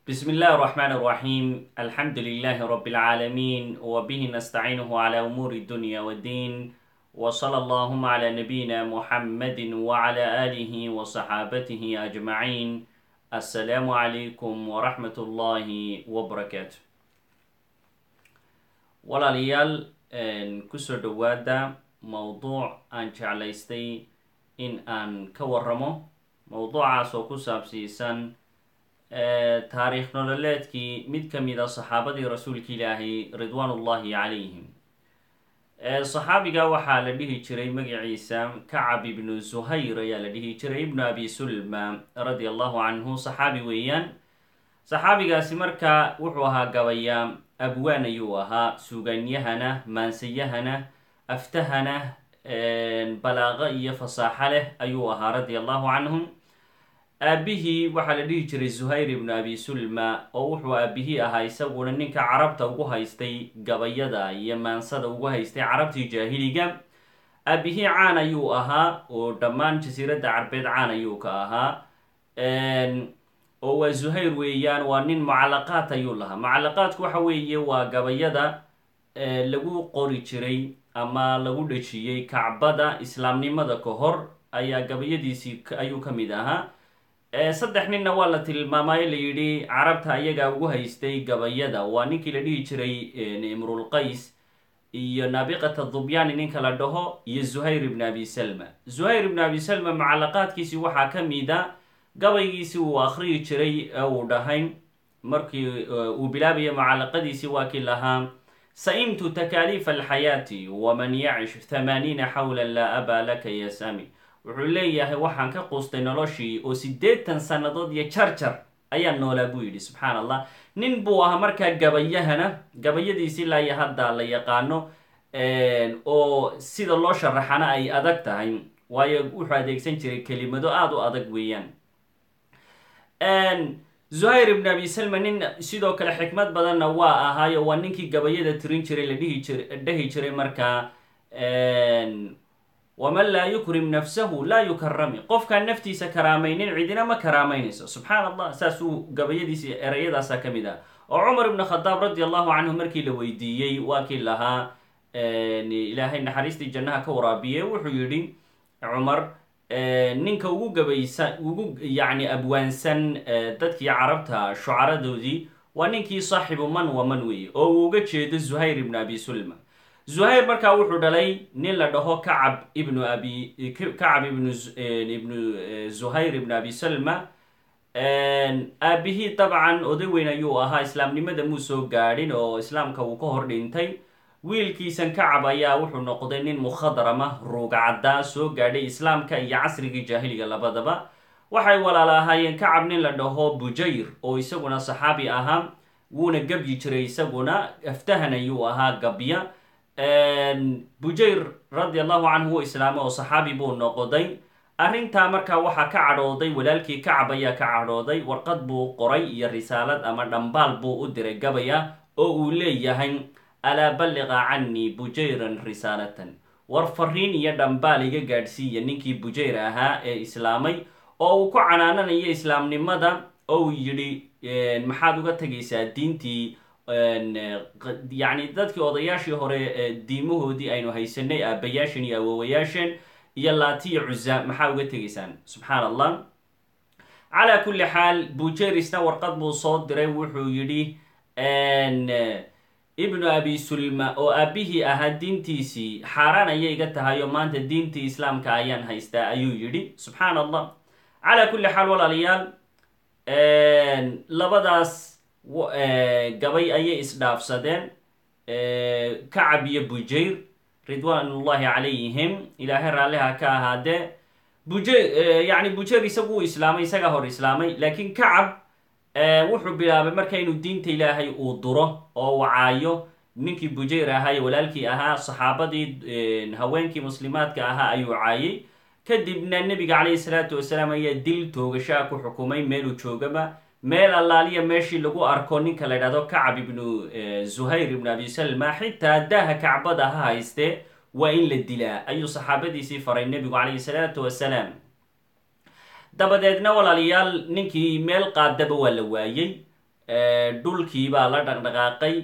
بسم الله الرحمن الرحيم الحمد لله رب العالمين وبه نستعينه على أمور الدنيا والدين وصلى اللهم على نبينا محمد وعلى آله وصحابته أجمعين السلام عليكم ورحمة الله وبركاته walaalayaal kusoo dhowaada mowduuc aan jeclaystay in aan ka waramo mowduucaas oo ku saabsiisan taariikh nololeedkii mid ka mid a saxaabadii rasuulka ilaahay ridwaanullahi calayhim saxaabiga waxaa la dhihi jiray magaciisa kacab ibnu zuhayr ayaa la dhihi jiray ibnu abi sulma radia allahu canhu saxaabi weeyaan saxaabigaasi markaa wuxuu ahaa gabayaa abwaan ayuu ahaa suuganyahana maansayahana aftahana balaaqo iyo fasaaxo leh ayuu ahaa radia allahu canhum aabihii waxaa la dhihi jiray zuhayr ibnu abi sulma oo wuxuu aabihii ahaa isaguna ninka carabta ugu haystay gabayada iyo maansada ugu haystay carabtii jaahiliga aabihii caan ayuu ahaa oo dhammaan jasiiradda carbeed caan ayuu ka ahaa oo waa zuhayr weeyaan waa nin mucalaqaad ayuu lahaa mucalaqaadku waxa weeye waa gabayada lagu qori jiray ama lagu dhejiyey kacbada islaamnimada ka hor ayaa gabayadiisii ayuu ka mid ahaa saddex ninna waa la tilmaamayo la yidhi carabta ayagaa ugu haystay gabayada waa ninkii la dhihi jiray imrulqays iyo naabiqata dubyaani ninka la dhaho iyo zuhayr ibn abi salma zuhayr ibn abi salma mucalaqaadkiisii waxaa ka mid a gabaygiisii uu akhriyi jiray ee uu dhahay markii uu bilaabaya mucalaqadiisii waa kii lahaa sa-imtu takaaliifa alxayaati waman yacish thamaaniina xawla laa abaa laka ya sami wuxuu leeyahay waxaan ka quustay noloshii oo siddeetan sannadood iyo jarjar ayaa noolaa buu yidhi subxaan allah nin buu ahaa markaa gabayahana gabayadiisi laaya hadda la yaqaano oo sida loo sharaxana ay adag tahay waayo wuxuu adeegsan jiray kelimado aada u adag weeyaan zuhayr ibn abi salma nin sidoo kale xikmad badanna waa ahaayo waa ninkii gabayada tirin jiray la dhihi jir dhahi jiray markaa waman laa yukrim nafsahu laa yukarami qofkaan naftiisa karaamaynin cidina ma karaameynayso subxaan allah saasuu gabayadiisi ereyadaasa ka mid ah oo cumar ibn khadaab radi allahu canhu markii la weydiiyey waa kii lahaa ilaahay naxariistii jannaha ka waraabiye wuxuu yidhi cumar ninka ugu gabaysa ugu yacni abwaansan dadkii carabta shucaradoodii waa ninkii saaxibu man wa man weeye oo uu uga jeedo zuhayr ibnu abi sulma zuhayr markaa wuxuu dhalay nin la dhaho kacab ibnu abi kacab ibnu ibnu zuhayr ibnu abi salma aabihii dabcan oday weyn ayuu ahaa islaamnimada muu soo gaadhin oo islaamka uu ka hor dhintay wiilkiisan kacab ayaa wuxuu noqday nin mukhadrama ruugcaddaa soo gaadhay islaamka iyo casrigii jaahiliga labadaba waxay walaala ahaayeen kacab nin la dhaho bujayr oo isaguna saxaabi ahaa wuuna gebyi jiray isaguna aftahan ayuu ahaa gabya bujayr radi allahu canhu wuu islaamay oo saxaabi buu noqday arrintaa markaa waxaa ka cadhooday walaalkii kacab ayaa ka cadhooday warqad buu qoray iyo risaalad ama dhambaal buu u diray gabaya oo uu leeyahay alaa balliqa canii bujayran risaalatan war fariin iyo dhambaal iga gaadhsiiya ninkii bujayr ahaa ee islaamay oo uu ku canaananayo islaamnimada oo uu yidhi maxaad uga tegaysaa diintii yacni dadkii odayaashii hore diimahoodii aynu haysanay aabayaasheen iyo awowayaasheen iyo laatiya cuza maxaa uga tegaysaan subxaan allah calaa kulli xaal bujayrisna warqad buu soo diray wuxuu yidhi ibnu abi sulma oo aabihii ahaa diintiisii xaaraan ayay iga tahay oo maanta diintii islaamka ayaan haystaa ayuu yidhi subxaan allah calaa kulli xaal walaalayaal labadaas gabay ayay isdhaafsadeen kacab iyo bujayr ridwaanullahi calayhim ilaahay raalliha ka ahaadee bujayr yacni bujayr isagu uu islaamay isagaa hor islaamay laakiin kacab wuxuu bilaabay marka inuu diinta ilaahay uu duro oo uu caayo ninkii bujayr ahaa iyo walaalkii ahaa saxaabadii haweenkii muslimaadka ahaa ayuu caayay kadibna nebiga calayhi salaatu wasalaam ayaa dil toogashaa ku xukumay meeluu joogaba meel allaaliya meeshii lagu arko ninka la ydhahdo kacab ibnu zuhayr ibnu abi salma xitaa daaha kacbada ha haystee waa in la dilaa ayuu saxaabadiisii faray nebigu calayhi salaatu wasalaam dabadeedna walaalayaal ninkii meel qaadaba waa la waayey dhulkii baa la dhaqdhaqaaqay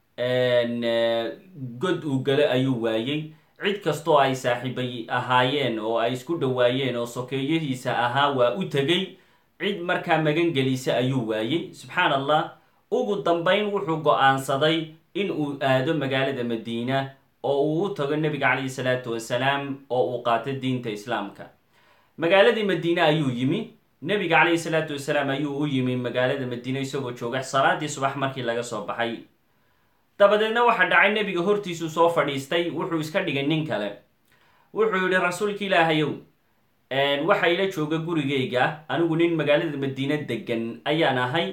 god uu gale ayuu waayey cid kastoo ay saaxiibay ahaayeen oo ay isku dhawaayeen oo sokeeyahiisa ahaa waa u tegay cid markaa magangelisa ayuu waayey subxaan allah ugu dambayn wuxuu go-aansaday in uu aado magaalada madiina oo uu u tago nebiga calayhi salaatu wasalaam oo uu qaato diinta islaamka magaaladii madiine ayuu yimi nebiga calayhi salaatu wasalaam ayuu u yimi magaalada madiine isagoo jooga salaadii subax markii laga soo baxay dabadeedna waxaa dhacay nebiga hortiisuu soo fadhiistay wuxuu iska dhigay nin kale wuxuu yihi rasuulka ilaahayow waxa ila jooga gurigayga anigu nin magaalada madiine degan ayaan ahay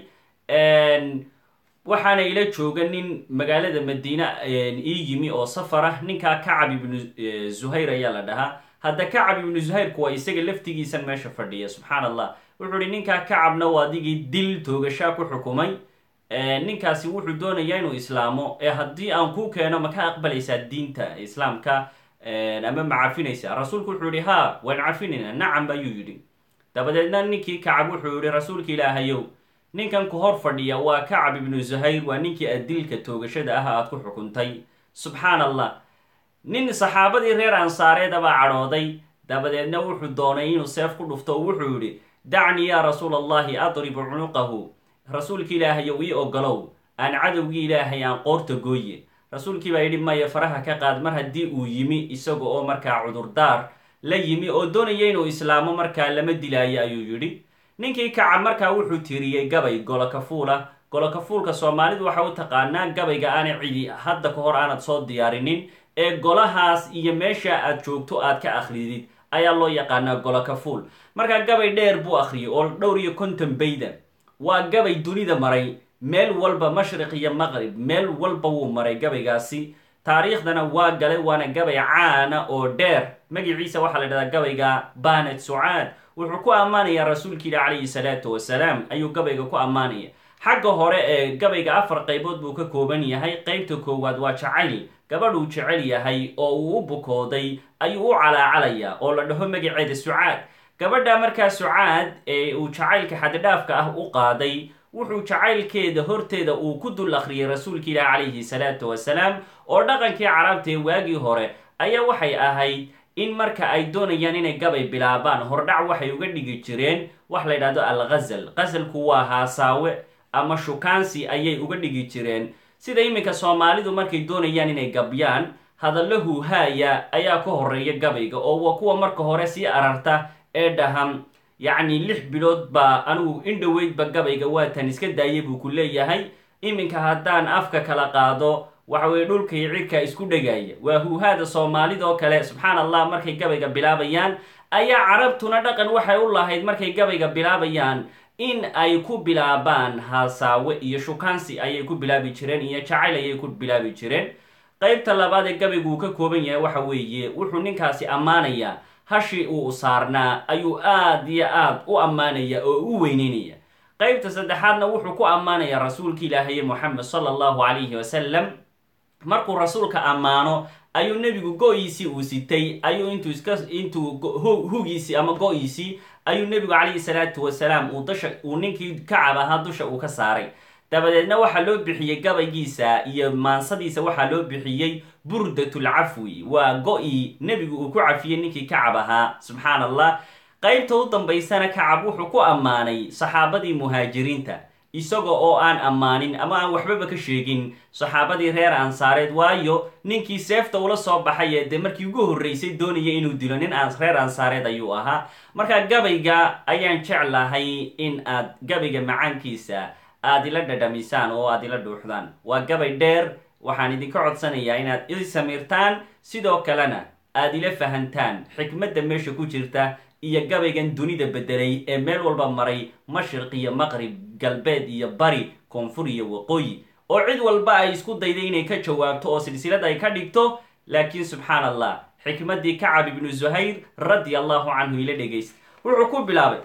waxaana ila jooga nin magaalada madiine ii yimi oo safar ah ninkaa kacab ibnu zuhayr ayaa la dhahaa hadda kacab ibnu zuhayrku waa isaga laftigiisan meesha fadhiya subxaan allah wuxuu ihi ninkaa kacabna waa adigii dil toogashaa ku xukumay ninkaasi wuxuu doonayaa inuu islaamo ee haddii aan kuu keeno ma ka aqbalaysaa diinta islaamka ama ma cafinaysaa rasuulku wuxuu yihi ha waan cafinayna nacam ayuu yidhi dabadeedna ninkii kacab wuxuu yihi rasuulka ilaahayow ninkan ku hor fadhiya waa kacab ibnu zuhayr waa ninkii adilka toogashada ah aad ku xukuntay subxaan allah nin saxaabadii reer ansaareeda baa cadhooday dabadeedna wuxuu doonay inuu seef ku dhufto oo wuxuu yidhi dacnii yaa rasuul allahi adribu cunuqahu rasuulki ilaahayow ii ogolow aan cadowgii ilaahay aan qoorta gooye rasuulkii baa yidhi maya faraha ka qaad mar haddii uu yimi isaga oo markaa cudurdaar la yimi oo doonaya inuu islaamo markaa lama dilaayo ayuu yidhi ninkii kaca markaa wuxuu tiriyey gabay golokafuula golokafuulka soomaalidu waxa u taqaanaa gabayga aanay cidi hadda ka hor aanad soo diyaarinin ee golahaas iyo meesha aad joogto aad ka akridid ayaa loo yaqaanaa golokafuul markaa gabay dheer buu akhriyay oo dhowr iyo konton bayda waa gabay dunida maray meel walba mashriq iyo maqrib meel walba wuu maray gabaygaasi taariikhdana waa galay waana gabay caana oo dheer magiciisa waxaa la dhahdaa gabayga banet sucaad wuxuu ku ammaanayaa rasuulka ilah calayhi salaatu wasalaam ayuu gabayga ku ammaanaya xagga hore ee gabayga afar qaybood buu ka kooban yahay qeybta koowaad waa jacayl gabadhuu jecel yahay oo uu u bukooday ayuu u calaacalayaa oo la dhaho magaceeda sucaad gabadha markaa sucaad ee uu jacaylka xaddidhaafka ah u qaaday wuxuu jacaylkeeda horteeda uu ku dul akhriyay rasuulka ilah calayhi salaatu wasalaam oo dhaqankii carabta ee waagii hore ayaa waxay ahayd in marka ay doonayaan inay gabay bilaabaan hordhac waxay uga dhigi jireen wax la ydhahdo al ghazal ghasalku waa haasaawe ama shukaansi ayay uga dhigi jireen sida iminka soomaalidu markay doonayaan inay gabyaan hadallo huuhaaya ayaa ka horeeya gabayga oo waa kuwa marka hore sii ararta ee dhaham yacni lix bilood baa anigu indhoweydba gabayga waatan iska daayay buu ku leeyahay iminka haddaan afka kala qaado waxaweye dhulkay cirka isku dhegaya waa huuhaada soomaalidoo kale subxaan allah markay gabayga bilaabayaan ayaa carabtuna dhaqan waxay u lahayd markay gabayga bilaabayaan in ay ku bilaabaan haasaawe iyo shukaansi ayay ku bilaabi jireen iyo jacayl ayay ku bilaabi jireen qeybta labaad ee gabaygu uu ka kooban yahay waxa weeye wuxuu ninkaasi ammaanayaa hashii uu saarnaa ayuu aad iyo aad u ammaanaya oo u weyneynaya qeybta saddexaadna wuxuu ku ammaanayaa rasuulka ilaahaye moxamed sala allahu calayhi wasalam markuu rasuulka ammaano ayuu nebigu go-iisii uu sitay ayuu intuu iska intuu hugiisii ama go-iisii ayuu nebigu calayhi salaatu wasalaam uu dasha uu ninkii kacab ahaa dusha uu ka saaray dabadeedna waxaa loo bixiyey gabaygiisa iyo maansadiisa waxaa loo bixiyey burdatul cafwi waa go-ii nebigu uu ku cafiyey ninkii kacab ahaa subxaan allah qeybta u dambaysana kacab wuxuu ku ammaanay saxaabadii muhaajiriinta isaga oo aan ammaanin ama aan waxbaba ka sheegin saxaabadii reer ansaareed waayo ninkii seefta ula soo baxay ee dee markii ugu horreysay doonaya inuu dilo nin reer ansaareed ayuu ahaa marka gabayga ayaan jeclahay in aad gabayga macaankiisa aad ila dhadhamisaan oo aad ila dhuuxdaan waa gabay dheer waxaan idinka codsanayaa inaad i samiirtaan sidoo kalena aad ila fahantaan xikmadda meesha ku jirta iyo gabaygan dunida bedelay ee meel walba maray mashriq iyo maqrib galbeed iyo bari koonfur iyo waqooyi oo cid walba ay isku dayday inay ka jawaabto oo silsilad ay ka dhigto laakiin subxaan allah xikmaddii kacab ibnu zuhayr radi allahu canhu ila dhegaysta wuxuu ku bilaabay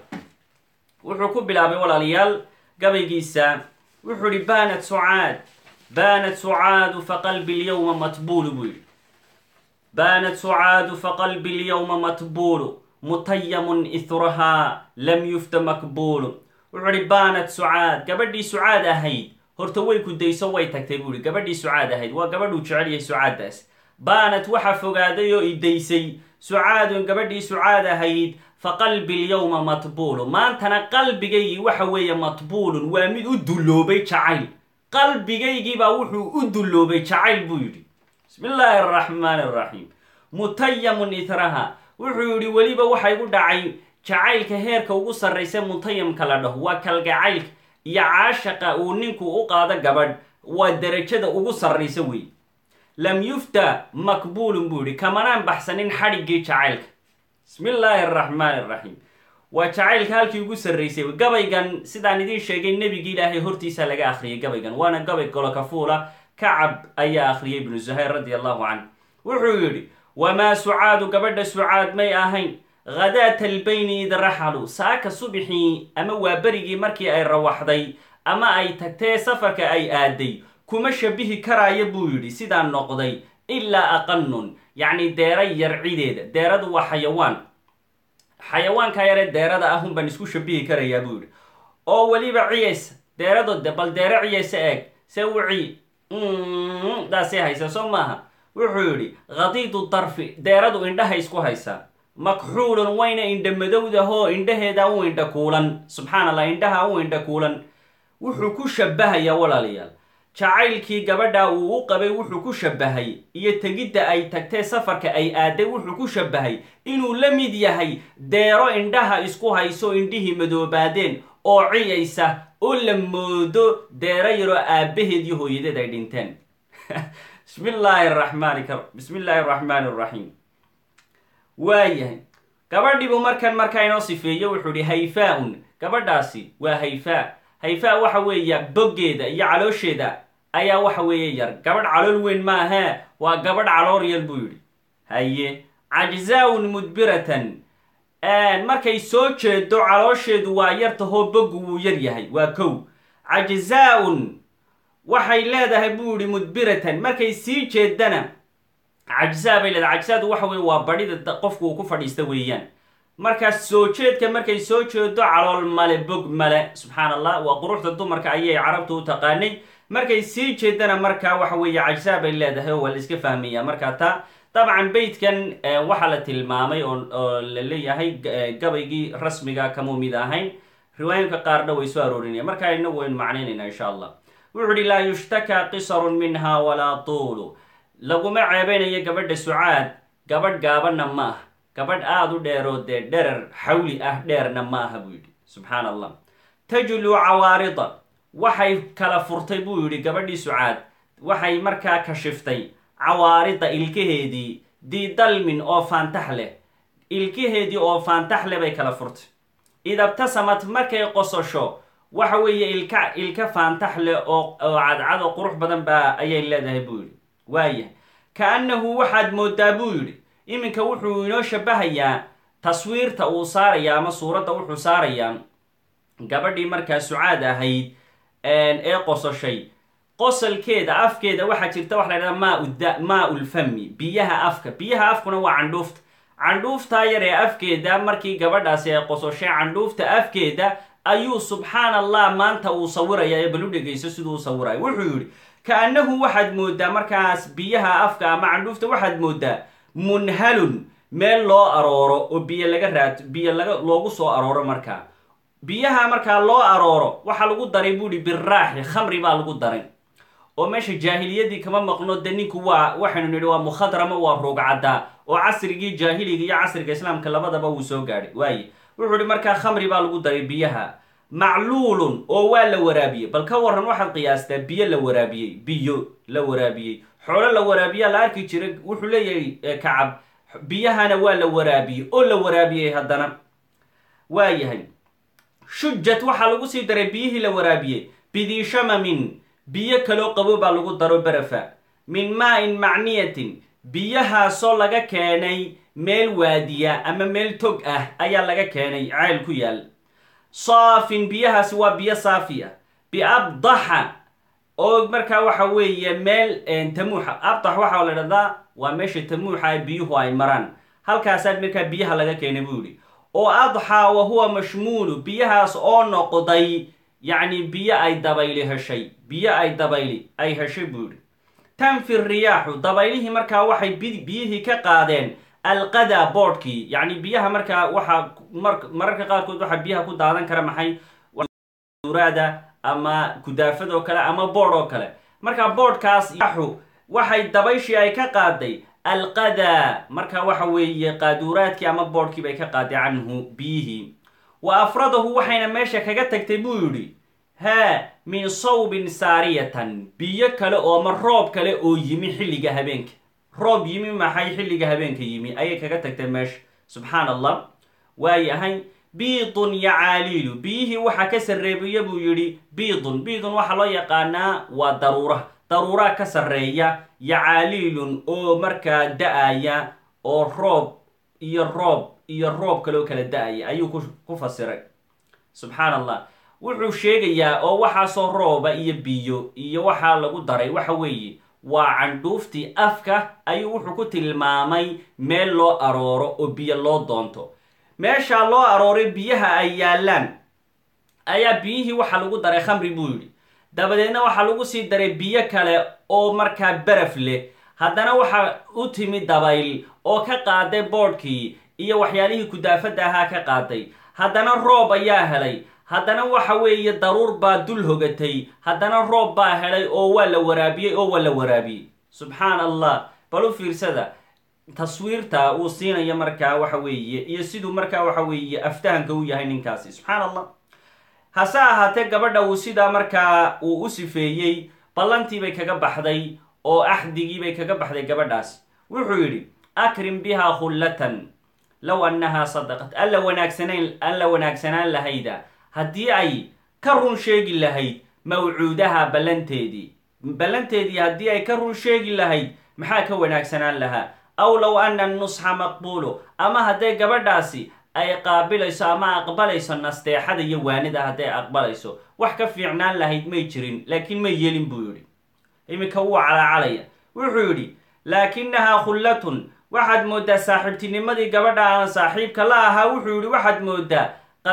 wuxuu ku bilaabay walaalayaal gabaygiisa wuxuu ihi baanat sucaad baanat sucaadu faqalbi lyawma matbuulu buu yihi baanat sucaadu faqalbi lyawma matbuulu mutayamun ithrahaa lam yufta makbuulu wuxuu ihi baanat sucaad gabadhii sucaad ahayd horta way ku dayso way tagtay buu ihi gabadhii sucaad ahayd waa gabadhuu jecel yahay sucaaddaas baanat waxa fogaaday oo i daysay sucaadun gabadhii sucaad ahayd fa qalbi lyowma matbuulu maantana qalbigaygii waxa weeye matbuulun waa mid u dulloobay jacayl qalbigaygiibaa wuxuu u dulloobay jacayl buu yidhi bismi illaahi araxmaani araxiim mutayamun itraha wuxuu yidhi weliba waxa igu dhacay jacaylka heerka ugu sarraysa mutayamka la dhaho waa kalgacaylka iyo caashaqa uu ninku u qaado gabadh waa derajada ugu sarraysa wey lam yufta makbuulun buu yidhi kamanaan baxsanin xadhiggii jacaylka bismi illaahi araxmaani araxiim waa jacaylka halkii ugu sarraysay gabaygan sidaan idiin sheegay nebigi ilaahay hortiisa laga akhriyay gabaygan waana gabay golokafuula kacab ayaa akhriyay ibnu zuhayr radi allahu canh wuxuu yidhi wamaa sucaadu gabadha sucaad may ahayn khadaata albayni id raxalu saaka subixii ama waa berigii markii ay rawaxday ama ay tagtee safarka ay aaday kuma shabihi karaayo buu yidhi sidaa noqday ilaa aqanun yacni deera yar cideeda deeradu waa xayawaan xayawaanka yaree deerada ahun baan isku shabihi karayaa buu yidhi oo weliba ciyaysa deerado bal deere ciyaysa eeg se wicii daasay haysa soo maaha wuxuu yidhi khadiidu darfi deeradu indhaha isku haysaa makxuulun wayna indha madowdahoo indhaheeda u indha kuulan subxaan allah indhaha u indha kuulan wuxuu ku shabahayaa walaalayaal jacaylkii gabadha uu u qabay wuxuu ku shabahay iyo tegidda ay tagtee safarka ay aaday wuxuu ku shabahay inuu la mid yahay deero indhaha isku hayso indhihii madoobaadeen oo ciyaysa oo la moodo deero yaroo aabbaheed iyo hooyadeed ay dhinteen bismi illaahi araxmaani bismi illaahi araxmaani araxiim waayahay gabadhiibuu markan markaa inoo sifeeye wuxuu ihi hayfaa-un gabadhaasi waa hayfaa hayfaa waxa weeya boggeeda iyo caloosheeda ayaa waxa weeye yar gabadh calool weyn maahee waa gabadh caloor yar buu yidhi haye cajzaa-un mudbiratan markay soo jeedo caloosheedu waa yartahoo boggu wuu yar yahay waa kow cajzaa-un waxay leedahay buu yihi mudbiratan markay sii jeedana cajzaa bay leedahay cajzaadu waxa weye waa badhida qofku uu ku fadhiista weeyaan markaas soo jeedka markay soo jeedo calool male bog male subxaan allah waa quruxda dumarka ayay carabtu u taqaanay markay sii jeedana markaa waxa weeye cajzaa bay leedahay oo waa la iska fahmaya markaa taa dabcan beytkan waxaa la tilmaamay oo la leeyahay gabaygii rasmiga kamuu mid ahayn riwaayinka qaarna way soo aroorinaya markaa inagu waynu macnaynayna insha allah wuxuu ihi laa yushtakaa qisarun minha walaa tuulu laguma ceebeynayo gabadha sucaad gabadh gaabanna ma ah gabadh aada u dheeroo dee dherer xawli ah dheerna ma aha buu yidhi subxaan allah tajlu cawaarida waxay kala furtay buu yidhi gabadhii sucaad waxay markaa kashiftay cawaarida ilkaheedii diidalmin oo faantax leh ilkaheedii oo faantax leh bay kala furtay idabtasamad markay qososho waxa weeye ilka ilka faantax leh oo oo cadcad oo qurux badan baa ayay leedahay buu yidhi waaya ka-annahu waxaad moodaa buu yidhi iminka wuxuu inoo shabahayaa taswiirta uu saarayaa ama suuradda wuxuu saarayaa gabadhii markaa sucaad ahayd ee qososhay qosolkeeda afkeeda waxaa jirta waxa la ydhahda maa maa ulfami biyaha afka biyaha afkuna waa candhuufta candhuuftaa yar ee afkeeda markii gabadhaasi ay qososhay candhuufta afkeeda ayuu subxaan allah maanta uu sawiraya ee balu dhegayso siduu u sawirayo wuxuu yidhi ka-annahu waxaad moodaa markaas biyaha afka ama candhuufta waxaad moodaa munhalun meel loo arooro oo biyo laga raad biyo laga loogu soo arooro markaa biyaha markaa loo arooro waxaa lagu daray buu ihi biraaxi khamri baa lagu daray oo meesha jaahiliyadii kama maqno de ninku waa waxaynu nidhi waa mukhadrama waa roogcaddaa oo casrigii jaahiliga iyo casriga islaamka labadaba wuu soo gaadhay waaye wuxuu ihi markaa khamri baa lagu daray biyaha macluulun oo waa la waraabiyey bal ka waran waxaad qiyaastaa biyo la waraabiyey biyo la waraabiyey xoolo la waraabiyaa la arki jiray wuxuu leeyahay kacab biyahana waa la waraabiyey oo la waraabiyey haddana waa yahay shujat waxaa lagu sii daray biyihii la waraabiyey bidiishamamin biyo kaloo qabo baa lagu daro barafa min maa-in macniyatin biyahaasoo laga keenay meel waadiya ama meel tog ah ayaa laga keenay ceyl ku yaal saafin biyahaasi waa biyo saafi ah biabdaxa oo markaa waxa weeye meel tamuuxa abdax waxaa la dhahdaa waa meesha tamuuxa biyuhu ay maraan halkaasaa markaa biyaha laga keenay buu yihi oo adxaa wa huwa mashmuulu biyahaas oo noqday yacni biyo ay dabayli heshay biyo ay dabayli ay heshay buu yihi tanfi riyaaxu dabaylihii markaa waxay biyihii ka qaadeen alqada boodhkii yacni biyaha markaa waxaa mararka qaarkood waxaa biyaha ku daadan kara maxay uraada ama kudaafad oo kale ama boodh oo kale markaa boodhkaas yaxu waxay dabayshii ay ka qaaday alqada marka waxa weeye qaaduuraadkii ama boodhkii bay ka qaaday canhu biyihii wa afradahu waxayna meesha kaga tagtay buu yidhi haa min sawbin saariyatan biyo kale oo ma roob kale oo yimi xilliga habeenka roob yimi maxay xilliga habeenka yimi ayay kaga tagtay meesha subxaan allah waayahay biidun yacaaliilu biyihii waxaa ka sarreebiya buu yidhi biidun biidun waxaa loo yaqaanaa waa daruura daruuraa ka sarreeya yacaaliilun oo markaa da-aya oo roob iyo roob iyo roob kaloo kala da-aya ayuu ku fasiray subxaan allah wuxuu sheegayaa oo waxaasoo rooba iyo biyo iyo waxaa lagu daray waxa weeye waa candhuuftii afka ayuu wuxuu ku tilmaamay meel loo arooro oo biyo loo doonto meeshaa loo arooray biyaha ay yaallaan ayaa biyihii waxaa lagu daray khamri buu yidhi dabadeedna waxaa lagu sii daray biyo kale oo markaa baraf leh haddana waxaa u timi dabayl oo ka qaaday boodhkii iyo waxyaalihii kudaafadda ahaa ka qaaday haddana roob ayaa helay haddana waxa weeye daruur baa dul hogatay haddana roob baa helay oo waa la waraabiyey oo waa la waraabiyey subxaan allah bal u fiirsada taswiirta uu siinayo markaa waxa weeye iyo siduu markaa waxa weeye aftahanka u yahay ninkaasi subxaan allah hase ahaatee gabadha uu sidaa markaa uu u sifeeyey ballantii bay kaga baxday oo axdigii bay kaga baxday gabadhaasi wuxuu yidhi akrim bihaa khullatan low annahaa sadaqat alla wanaagsanayn alla wanaagsanaan lahayda haddii ay ka run sheegi lahayd mawcuudaha ballanteedii ballanteedii haddii ay ka run sheegi lahayd maxaa ka wanaagsanaan lahaa aw low ana nusxa maqbuulu ama hadday gabadhaasi ay qaabilayso ama aqbalayso nasteexada iyo waanida hadday aqbalayso wax ka fiicnaan lahayd may jirin laakiin may yeelin buu yidhi iminka wuu calaacalaya wuxuu yidhi laakinahaa khullatun waxaad mooddaa saaxiibtinimadii gabadha aan saaxiibka la ahaa wuxuu yidhi waxaad mooddaa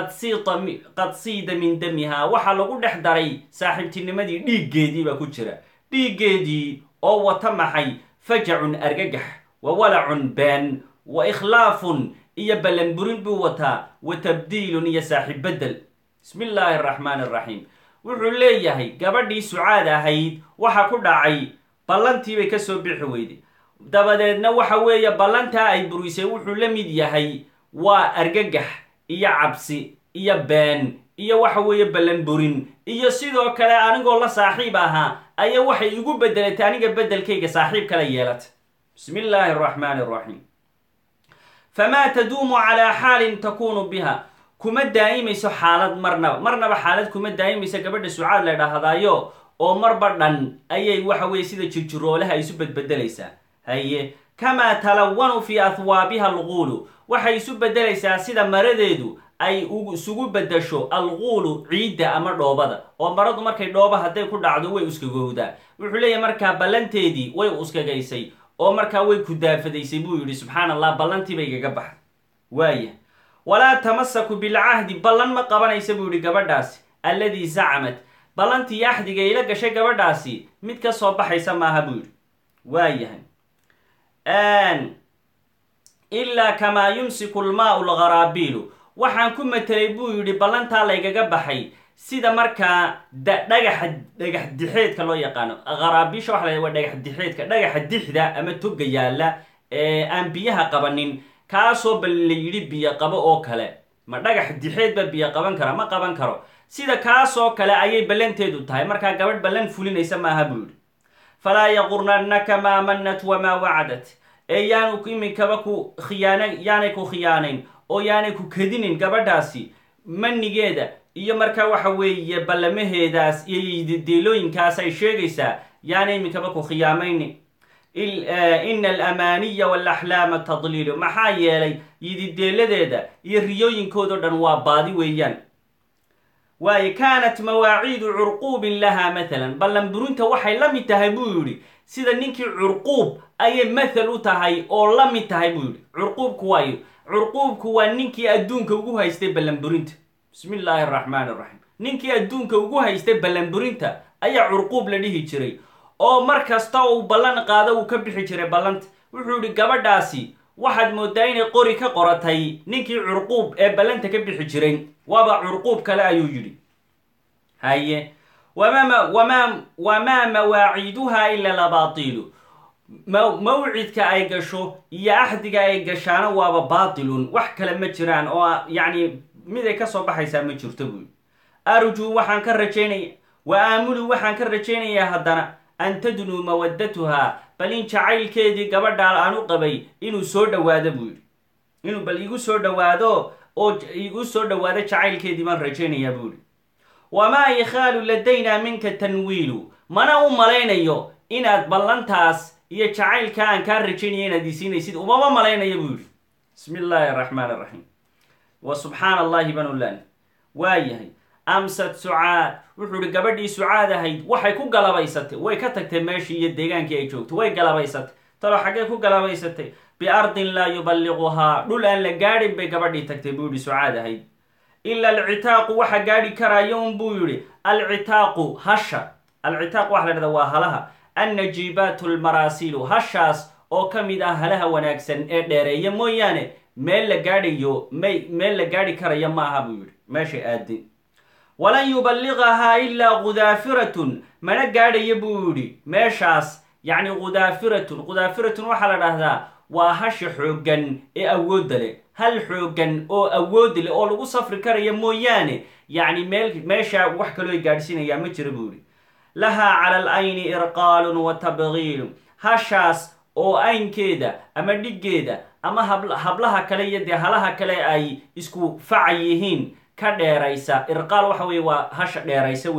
qad siida min damihaa waxaa lagu dhex daray saaxiibtinimadii dhiiggeedii baa ku jira dhiiggeedii oo wata maxay fajacun argagax wa walacun been wa ikhlaafun iyo ballanburin buu wataa wa tabdiilun iyo saaxiib beddel bismi illaahi araxmaan araxiim wuxuu leeyahay gabadhii sucaad ahayd waxa ku dhacay ballantii bay kasoo bixi weyday dabadeedna waxa weeye ballantaa ay burisay wuxuu la mid yahay waa argagax iyo cabsi iyo been iyo waxa weeye ballanburin iyo sidoo kale anigoo la saaxiib ahaa ayaa waxay igu bedelatay aniga beddelkayga saaxiib kala yeelatay bismi illaahi araxmaani araxiim famaa taduumu calaa xaalin takunu biha kuma daa'imayso xaalad marnaba marnaba xaalad kuma daa'imayso gabadha sucaad la dhahdaayo oo marba dhan ayay waxa weye sida jirjiroolaha isu bedbedelaysaa haye kamaa talawanu fii ahwaabiha alquulu waxay isu bedelaysaa sida maradeedu ay isugu bedasho alquulu ciidda ama dhoobada oo maradu markay dhooba hadday ku dhacdo way uskagowdaa wuxuu leeyahay markaa ballanteedii way uskagaysay oo markaa way ku daafadaysay buu yidhi subxaan allah ballantii bay igaga baxday waaya walaa tamasaku bilcahdi ballan ma qabanaysa buu yidhi gabadhaasi alladii zacmat ballantii axdiga ila gashay gabadhaasi mid ka soo baxaysa maaha buu yidhi waayahay ilaa kamaa yumsiku lmaau lgaraabiilu waxaan ku matelay buu yidhi ballantaa laygaga baxay sida markaa dhagaxa dhagax dixeedka loo yaqaano qaraabiisha waxa la waa dhagax dixeedka dhagaxa dixda ama toga yaalla ee aan biyaha qabanin kaasoo bal la yidhi biyo qabo oo kale ma dhagax dixeed ba biyo qaban kara ma qaban karo sida kaasoo kale ayay ballanteedu tahay markaa gabadh ballan fulinaysa maaha buu yidhi falaa yaqurnannaka maa mannat wamaa wacdat ee yaanu iminkaba ku khiyaana yaanay ku khiyaanayn oo yaanay ku kadinin gabadhaasi manigeeda iyo markaa waxa weeye ballamaheedaas iyo yidideelooyinkaas ay sheegaysaa yaana iminkaba ku khiyaamayni ina alamaaniya waalaxlaama tadliilu maxaa yeelay yidideeladeeda iyo riyooyinkoodao dhan waa baadi weeyaan waayo kaanat mawaaciidu curquubin lahaa matalan ballanburinta waxay la mid tahay buu yidhi sida ninkii curquub ayay mathal u tahay oo la mid tahay buu yidhi curquubku waayo curquubku waa ninkii adduunka ugu haystay ballanburinta bismi illaahi araxmaan iraxiim ninkii adduunka ugu haystay ballanburinta ayaa curquub la dhihi jiray oo mar kasta uu ballan qaado uu ka bixi jiray ballanta wuxuu yidhi gabadhaasi waxaad moodaa inay qori ka qoratay ninkii curquub ee ballanta ka bixi jiray waaba curquub kale ayuu yidhi haye wama wama wamaa mawaaciiduha ila labaatilu mawcidka ay gasho iyo axdiga ay gashaana waaba baatilun wax kale ma jiraan oo yacni mid ay kasoo baxaysaa ma jirto buui arjuu waxaan ka rajaynaya wa aamulu waxaan ka rajaynayaa haddana an tadnuu mawaddatuhaa bal in jacaylkeedii gabadhaa aan u qabay inuu soo dhowaado buu yidhi inuu bal igu soo dhowaado oo igu soo dhowaado jacaylkeedii baan rajaynayaa buu yidhi wamaa yakhaalu ladaynaa minka tanwiilu mana u malaynayo inaad ballantaas iyo jacaylka aan kaa rajaynaya inaad isiinaysid umama malaynaya buu yidhi bismi illaahi araxmaan araxiim wa subxaana allahi banulan waa yahay amsad sucaad wuxuu ihi gabadhii sucaad ahayd waxay ku galabaysatay way ka tagtay meeshii iyo deegaankii ay joogtay way galabaysatay talo xaggee ku galabaysatay biardin laa yuballiquhaa dhul aan la gaadhin bay gabadhii tagtay buu yihi sucaad ahayd ila alcitaaqu waxa gaadhi karaayo un buu yihi alcitaaqu hasha alcitaaq waxa la dhahda waa halaha annajiibaatu lmaraasilu hashaas oo ka mid ah halaha wanaagsan ee dheereeya mooyaane meel la gaadhayo may meel la gaadhi karaya ma aha buu yihi meeshay aadin walan yuballiqahaa ilaa khudaafiratun mana gaadhaya buu yidhi meeshaas yacni khudaafiratun khudaafiratun waxaa la dhahdaa waa hasha xooggan ee awoodda leh hal xooggan oo awoodi leh oo lagu safri karaya mooyaane yacni meel meesha wax kaloo ay gaadhsiinayaa ma jira buu yidhi lahaa cala al ayni irqaalun wa tabgiilu hashaas oo aynkeeda ama dhiggeeda ama hablaha kale iyo dee halaha kale ay isku faca yihiin ka dheeraysa irqaal waxa weye waa hasha dheeraysa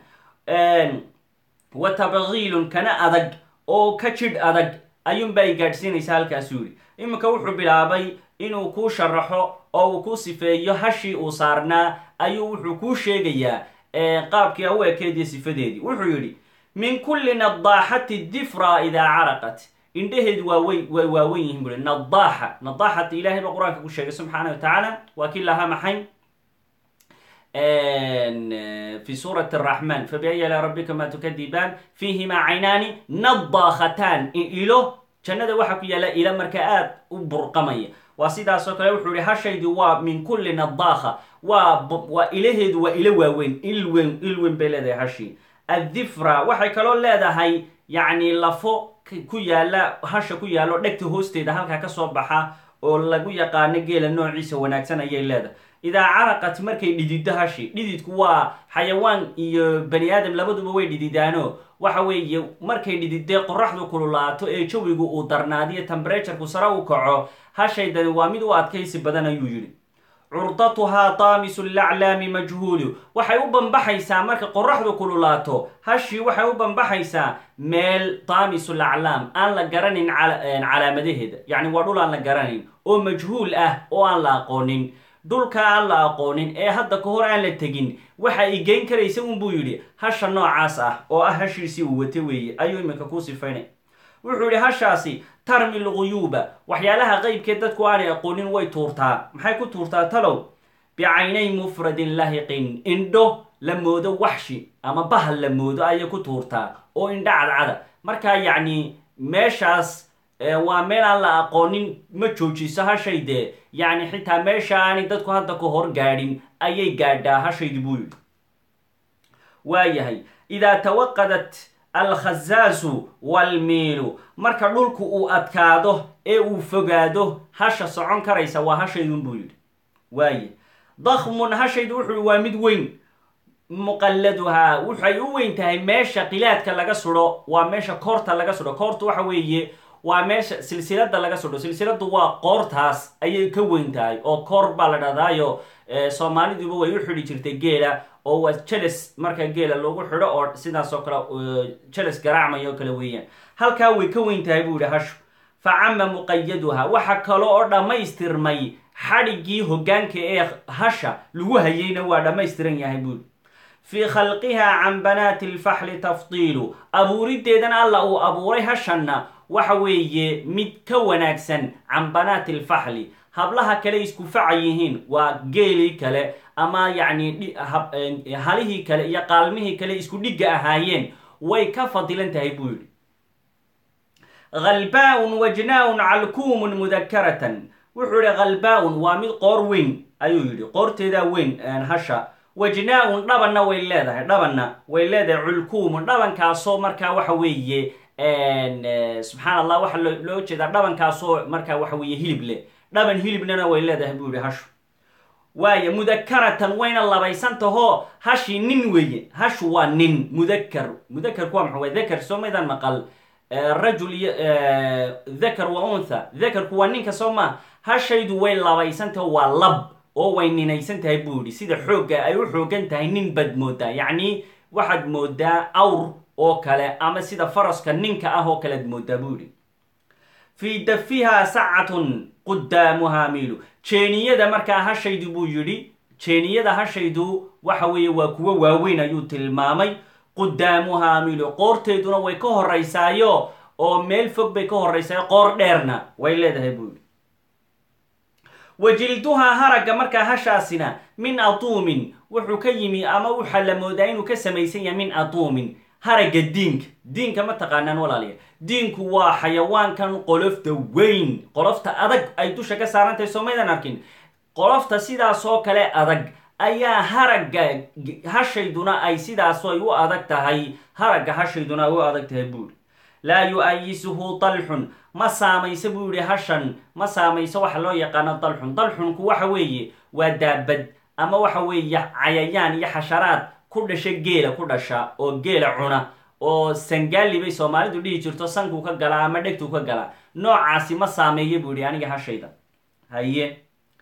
weeyaan wa tabgiilun kana adag oo ka jidh adag ayuunba ay gaadhsiinaysa halkaasuu yidhi iminka wuxuu bilaabay inuu kuu sharaxo oo uu ku sifeeyo hashii uu saarnaa ayuu wuxuu kuu sheegayaa qaabkii u ekeediyo sifadeedii wuxuu yidhi min kulli nadaaxati difra idaa caraqat indhaheedu waawey way waawen yihiin bui nadaaxa nadaaxat ilahay ba qur-aanka ku sheegay subxaana wa tacaala waa kii lahaa maxay fi suurati araxman fabiayi ala rabbikama tukadibaan fiihimaa caynaani nadaakhatan ilo jannada waxaa ku yaalla ila marka aad u burqamaya waa sidaasoo kale wuxuu yihi hashaydu waa min kulli nadaakha waa waa ilaheedu waa ilo waaweyn ilwen ilwen bay leedahay hashii addifra waxay kaloo leedahay yacni lafo ku yaalla hasha ku yaallo dhegta hoosteeda halkaa kasoo baxa oo lagu yaqaano geela noociisa wanaagsan ayay leedahay idaa caraqat markay dhididdo hashi dhididku waa xayawaan iyo bani aadam labaduba way dhididaano waxa weeye markay dhididee qoraxdu kululaato ee jawigu uu darnaadiyo tembereturku sare u kaco hashaydani waa mid u adkaysi badan ayuu yidhi curdatuhaa taamisu laclaami majhuulu waxay u bambaxaysaa marka qoraxdu kululaato hashii waxay u bambaxaysaa meel taamisu laclaam aan la garanin calaamadaheeda yacni waa dhul aan la garanayn oo majhuul ah oo aan la aqoonin dhulka aan la aqoonin ee hadda ka hor aan la tegin waxa ay geyn karaysa unbuu yidhi hasha noocaas ah oo ah hashiisii uu wata weeye ayuu iminka ku sifaynay wuxuu yidhi hashaasi tarmi lguyuuba waxyaalaha qeybkee dadku aanay aqoonin way tuurtaa maxay ku tuurtaa talow bicaynay mufradin lahiqin indho la moodo waxshi ama bahal la moodo ayay ku tuurtaa oo indho cadcada markaa yacni meeshaas waa meel aan la aqoonin ma joojiso hashaydee yacni xitaa meesha aanay dadku hadda ka hor gaadhin ayay gaadhaa hashaydi buu yidhi waayahay idaa tawaqadat alkhazaasu walmiilu marka dhulku uu adkaado ee uu fogaado hasha socon karaysa waa hashaydun buu yidhi waaye dakhmun hashaydu wuxuu yihi waa mid weyn muqalladuhaa waxay u weyn tahay meesha qilaadka laga sudho waa meesha koorta laga sudho koortu waxa weeye waa meesha silsilada laga sudho silsiladu waa qoortaas ayay ka weyn tahay oo koor baa la dhadaayo soomaaliduba way u xidhi jirtay geela oo waa jeles marka geela lagu xidho oo sidaas oo kale jeles garaacmay oo kale weeyaan halkaa way ka weyn tahay buu yihi hashu fa cama muqayaduha waxa kale oo dhammaystirmay xadhiggii hoggaanka ee hasha lagu hayayna waa dhammaystiran yahay buuri fii khalqihaa can banaati alfaxli tafdiilu abuuriddeedana alla uu abuuray hashanna waxa weeye mid ka wanaagsan can banaati alfaxli hablaha kale isku faca yihiin waa geelii kale ama yacni halihii kale iyo qaalmihii kale isku dhigga ahaayeen way ka fadilan tahay buu yidhi khalbaa-un wajnaa-un calkuumun mudakaratan wuxuu yihi khalbaa-un waa mid qoor weyn ayuu yidhi qoorteedaa weyn hasha wajnaa-un dhabanna way leedahay dhabanna way leedahay culkuumun dhabankaasoo markaa waxa weeye subxaan allah waxaa loo jeedaa dhabankaasoo markaa waxa weeye hilib leh dhaban hilibnana way leedahay buu yihi hashu waaya mudakaratan wayna labaysantahoo hashii nin weeye hashu waa nin mudakar mudakarku waa maxa way dakar soo maydaan maqal rajul iyo dakar wa untha dakarku waa ninka soo maa hashaydu way labaysantaho waa lab oo way ninaysan tahay buu yihi sida xoogga ay u xoogan tahay nin baad moodaa yacni waxaad moodaa awr oo kale ama sida faraska ninka ah oo kale ad moodaa buu yihi fii dafihaa sacatun qudaamuhaa miilu jeeniyada markaa hashaydu buu yidhi jeeniyada hashaydu waxa weeye waa kuwo waaweyn ayuu tilmaamay qudaamuhaa miilu qoorteeduna way ka horeysaayo oo meel fog bay ka horeysaayo qoor dheerna way leedahay buu yidhi wajilduhaa haragga markaa hashaasina min atuumin wuxuu ka yimi ama waxaa la moodaa inuu ka samaysan yahay min atuumin haragga diinka diinka ma taqaanaan walaaliya diinku waa xayawaankan qolofta weyn qolofta adag ay dusha ka saarantahay soo maydan arkin qolofta sidaasoo kale adag ayaa haragga hashayduna ay sidaaso ay u adag tahay haragga hashayduna ay u adag tahay buuri laa yu-ayisuhu dalxun ma saamayso buu yihi hashan ma saamayso waxa loo yaqaano dalxun dalxunku waxa weeye waa daabad ama waxa weeye cayayaan iyo xasharaad ku dhasha geela ku dhasha oo geela cuna oo sangaali bay soomaalidu dhihi jirto sankuu ka galaa ama dhegtuu ka galaa noocaasi ma saameeyo buu yihi aniga hashayda haye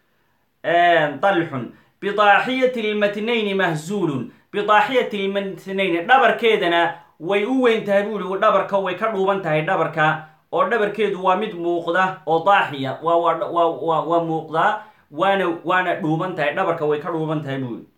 dalxun bidaaxiyati lmatnayni mahzuulun bidaaxiyati lmatnayni dhabarkeedana way u weyn tahay buu yihi dhabarka way ka dhuuban tahay dhabarka oo dhabarkeedu waa mid muuqda oo daaxiya waa waa waa muuqdaa waana waana dhuuban tahay dhabarka way ka dhuuban tahay buu yihi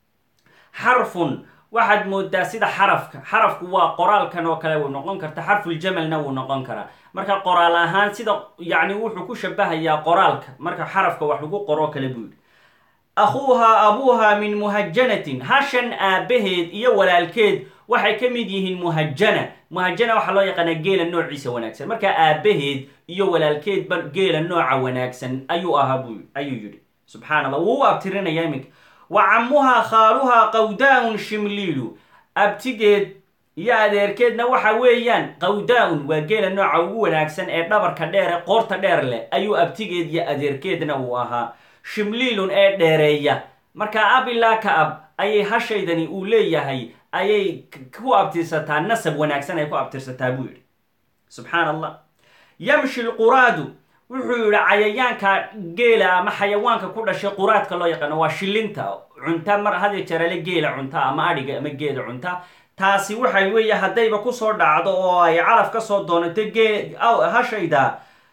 xarfun waxaad moodaa sida xarafka xarafku waa qoraalkan oo kale wuu noqon karta xarfuljamalna wuu noqon karaa marka qoraal ahaan sida yacni wuxuu ku shabahayaa qoraalka marka xarafka wax lagu qoroo kale buu yihi akhuuhaa abuuhaa min muhajanatin hashan aabaheed iyo walaalkeed waxay ka mid yihiin muhajana muhajana waxaa loo yaqaanaa geela noociisa wanaagsan markaa aabaheed iyo walaalkeedba geela nooca wanaagsan ayuu ahaa bu ayuu yidhi subxaan allah wuu u abtirinaya iminka wa camuhaa khaaluhaa qawdaa-un shimliilu abtigeed iyo adeerkeedna waxa weeyaan qawdaa-un waa geela nooca ugu wanaagsan ee dhabarka dheere qoorta dheer leh ayuu abtigeed iyo adeerkeedna uu ahaa shimliilun ee dheereeya markaa ab ilaa ka ab ayay hashaydani uu leeyahay ayay ku abtirsataa nasab wanaagsan ay ku abtirsataa buu yidhi subxaan allah yamshi lquraadu wuxuu yidhi cayayaanka geela ama xayawaanka ku dhashay quraadka loo yaqaano waa shilinta cunta mar hadiyo jarale geela cunta ama adhiga ama geela cunta taasi waxay weeye haddayba kusoo dhacdo oo ay calaf ka soo doonato gee hashayda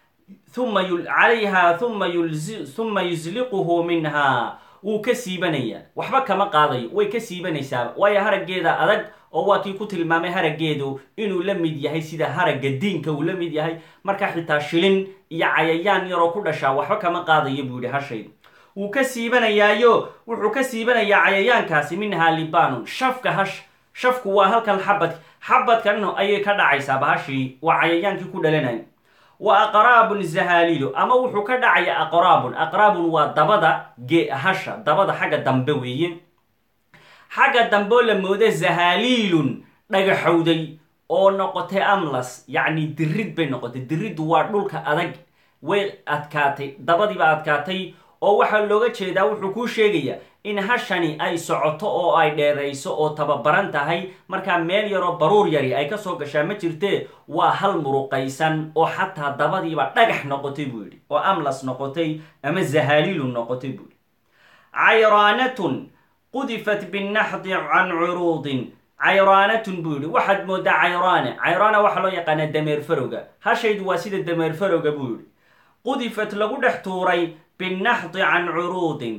uma calayha uma uma yusliquhu minha wuu ka siibanayaa waxba kama qaadayo way ka siibanaysaaba waayo haraggeeda adag oo waa kii ku tilmaamay haraggeedu inuu la mid yahay sida haragga diinka uu la mid yahay marka xitaa shilin iyo cayayaan yaroo ku dhashaa waxba kama qaadayo buu yihi hashaydu wuu ka siibanayaayo wuxuu ka siibanayaa cayayaankaasi minhaa libanun shafka hash shafku waa halkan xabad xabadkan ayay ka dhacaysaa bahashii waa cayayaankii ku dhalanay wa aqraabun zahaaliilu ama wuxuu ka dhacaya aqraabun aqraabun waa dabada ge hasha dabada xagga dambe weeye xagga dambeoo la mooda zahaaliilun dhagaxowday oo noqotay amlas yacni dirid bay noqotay diriddu waa dhulka adag way adkaatay dabadiiba adkaatay oo waxaa looga jeedaa wuxuu kuu sheegayaa in hashani ay socoto oo ay dheerayso oo tababaran tahay markaa meel yaroo baruur yari ay kasoo gashaa ma jirtee waa hal muruqaysan oo xataa dabadiiba dhagax noqotay buu yidhi oo amlas noqotay ama zahaaliilun noqotay buu yidhi cayraanatun qudifat binnaxdi can curuudin cayraanatun buu yidhi waxaad moodaa cayraane cayraana waxaa loo yaqaanaa dameer farowga hashaydu waa sida dameer farowga buu yidhi qudifat lagu dhex tuuray binnaxdi can curuudin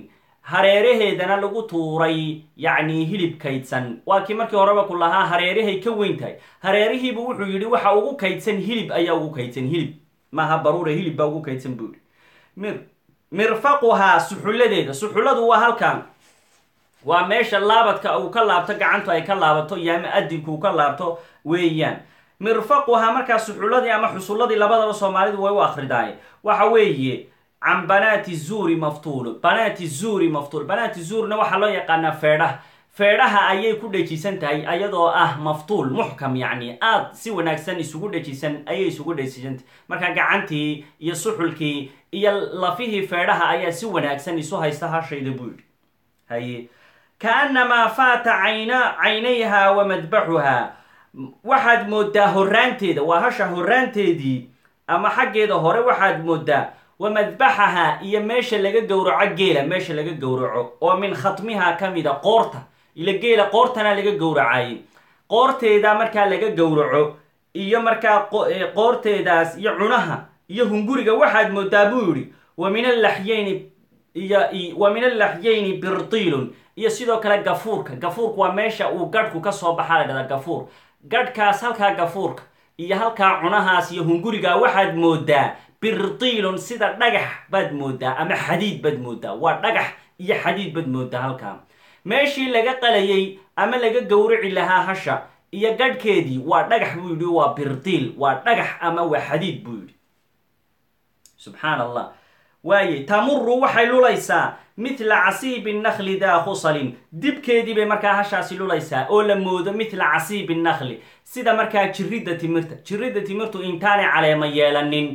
hareeraheedana lagu tuuray yacni hilib kaydsan waa kii markii horeba ku lahaa hareerahay ka weyn tahay hareerihiibu wuxuu yidhi waxa ugu kaydsan hilib ayaa ugu kaydsan hilib maaha baruure hilib baa ugu kaydsan buu yidhi mir mirfaquhaa suxulladeeda suxulladu waa halkan waa meesha laabadka uu ka laabto gacantu ay ka laabato iyo ama adinku uu ka laabto weeyaan mirfaquhaa markaa suxulladii ama xusulladii labadaba soomaalidu way u akridaaye waxa weeye can banaati zuuri maftuul banaati zuuri maftuul banaati zuurna waxaa loo yaqaanaa feedhaha feedhaha ayay ku dhejisan tahay ayadoo ah maftuul muxkam yacni aada si wanaagsan isugu dhejisan ayay isugu dhejisantahay marka gacantii iyo suxulkii iyo lafihii feedhaha ayaa si wanaagsan isu haysta hashayda buu yidhi haye kaanamaa faata cayna caynayha wa madbaxuhaa waxaad moodaa horaanteeda waa hasha horaanteedii ama xaggeeda hore waxaad moodaa wa madbaxaha iyo meesha laga gowraco geela meesha laga gowraco oo min khatmiha ka mida qoorta ila geela qoortana laga gowracayay qoorteeda markaa laga gowraco iyo markaa qoorteedaas iyo cunaha iyo hunguriga waxaad moodaa buu yidhi wa min allaxyeyni iyo wa min allaxyeyni birtiilun iyo sidoo kale gafuurka gafuurka waa meesha uu gadhku ka soo baxaa la dhahdaa gafuur gadhkaas halkaa gafuurka iyo halkaa cunahaas iyo hunguriga waxaad moodaa birtiilun sida dhagax baad moodaa ama xadiid baad moodaa waa dhagax iyo xadiid baad moodaa halkaa meeshii laga qalayay ama laga gowraci lahaa hasha iyo gadhkeedii waa dhagax buu yidhi waa birtiil waa dhagax ama waa xadiid buu yidhi subxaan allah waaye tamuru waxay lulaysaa mithla casiibi nakli daa khusalin dibkeedii bay markaa hashaasi lulaysaa oo la moodo mithla casiibi nakli sida markaa jiridda timirta jiridda timirtu intaanay caleema yeelanin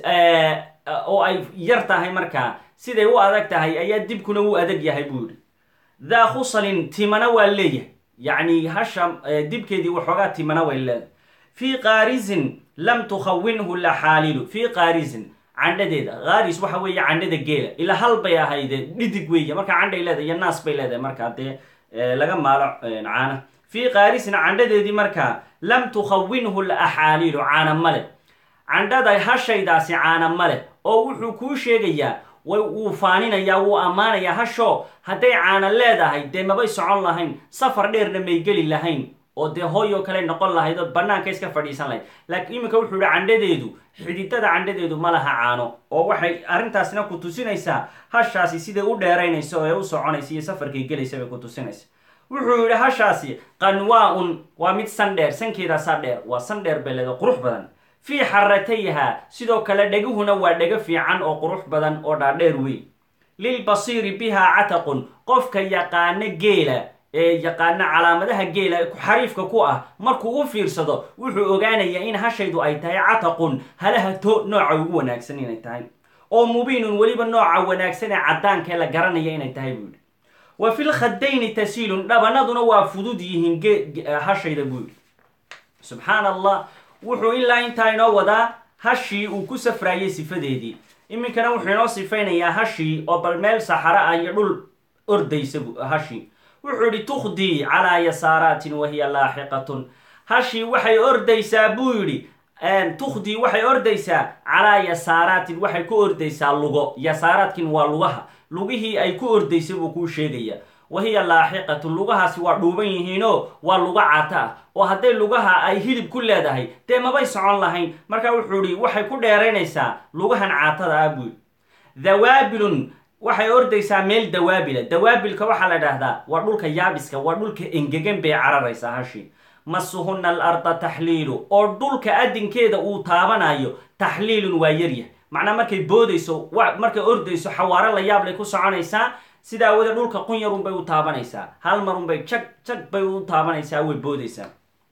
oo ay yar tahay markaa siday u adag tahay ayaa dibkuna u adag yahay buu yidhi daa khusalin timana waa leeyahay yacni hasha dibkeedii waxoogaa timana way leedahay fii qaarisin lam tukhawinhu laxaalilu fii qaarisin candhadeeda kaaris waxa weeye candhada geela ilaa hal bay ahayde dhidig weeye markaa candhay leedahay iyo naas bay leedahay markaa dee laga maalo caana fii qaarisin candhadeedii markaa lam tukhawinhu laxaalilu caana male candhada hashaydaasi caana male oo wuxuu kuu sheegayaa way wuu faaninayaa wuu ammaanayaa hasho hadday caana leedahay dee mabay socon lahayn safar dheerna may geli lahayn oo dee hooyoo kale noqon lahayd oo bannaanka iska fadhiisan lahayd laakiin iminka wuxuu yihi candhadeedu xididada candhadeedu ma laha caano oo waxay arrintaasna ku tusinaysaa hashaasi siday u dheeraynaysa oo ee u soconaysa iyo safarkay gelaysa bay ku tusinaysa wuxuu yidhi hashaasi qanwaa-un waa mid san dheer sankeedaasaa dheer waa san dheer bay leeda qurux badan fii xaratayha sidoo kale dhegahuna waa dhego fiican oo qurux badan oo dhaadheer weyn lilbasiiri bihaa cataqun qofka yaqaano geela ee yaqaana calaamadaha geela xariifka ku ah markuu u fiirsado wuxuu ogaanayaa in hashaydu ay tahay cataqun halaha to nooca ugu wanaagsan inay tahay oo mubiinun weliba nooca wanaagsan ee caddaankae la garanaya inay tahay buu yidhi wa fil khadayni tasiilun dhabanaduna waa fudud yihiin hashayda buu yidhi subxaan allah wuxuu ilaa intaa inoo wadaa hashii uu ku safraayey sifadeedii iminkana wuxuu inoo sifaynayaa hashii oo bal meel saxara ah iyo dhul ordaysa hashii wuxuu yidhi tukhdii calaa yasaaraatin wahiya laaxiqatun hashii waxay ordaysaa buu yidhi tukhdii waxay ordaysaa calaa yasaaraatin waxay ku ordaysaa lugo yasaaraadkin waa lugaha lugihii ay ku ordaysay buu kuu sheegaya wahiya laaxiqatun lugahaasi waa dhuuban yihiinoo waa luga cata ah oo hadday lugaha ay hilib ku leedahay dee mabay socon lahayn marka wuxuu ihi waxay ku dheeraynaysaa lugahan caatada ah buu dawaabilun waxay ordaysaa meel dawaabila dawaabilka waxaa la dhahdaa waa dhulka yaabiska waa dhulka engegan bay cararaysaa hashi masuhuna alarda taxliilu oo dhulka adinkeeda uu taabanayo taxliilun waa yaryah macnaa markay boodayso markay ordayso xawaaro la yaab lay ku soconaysaa sidaa wada dhulka qunyarun bay u taabanaysaa hal marunbay jag jag bay u taabanaysaa way boodaysaa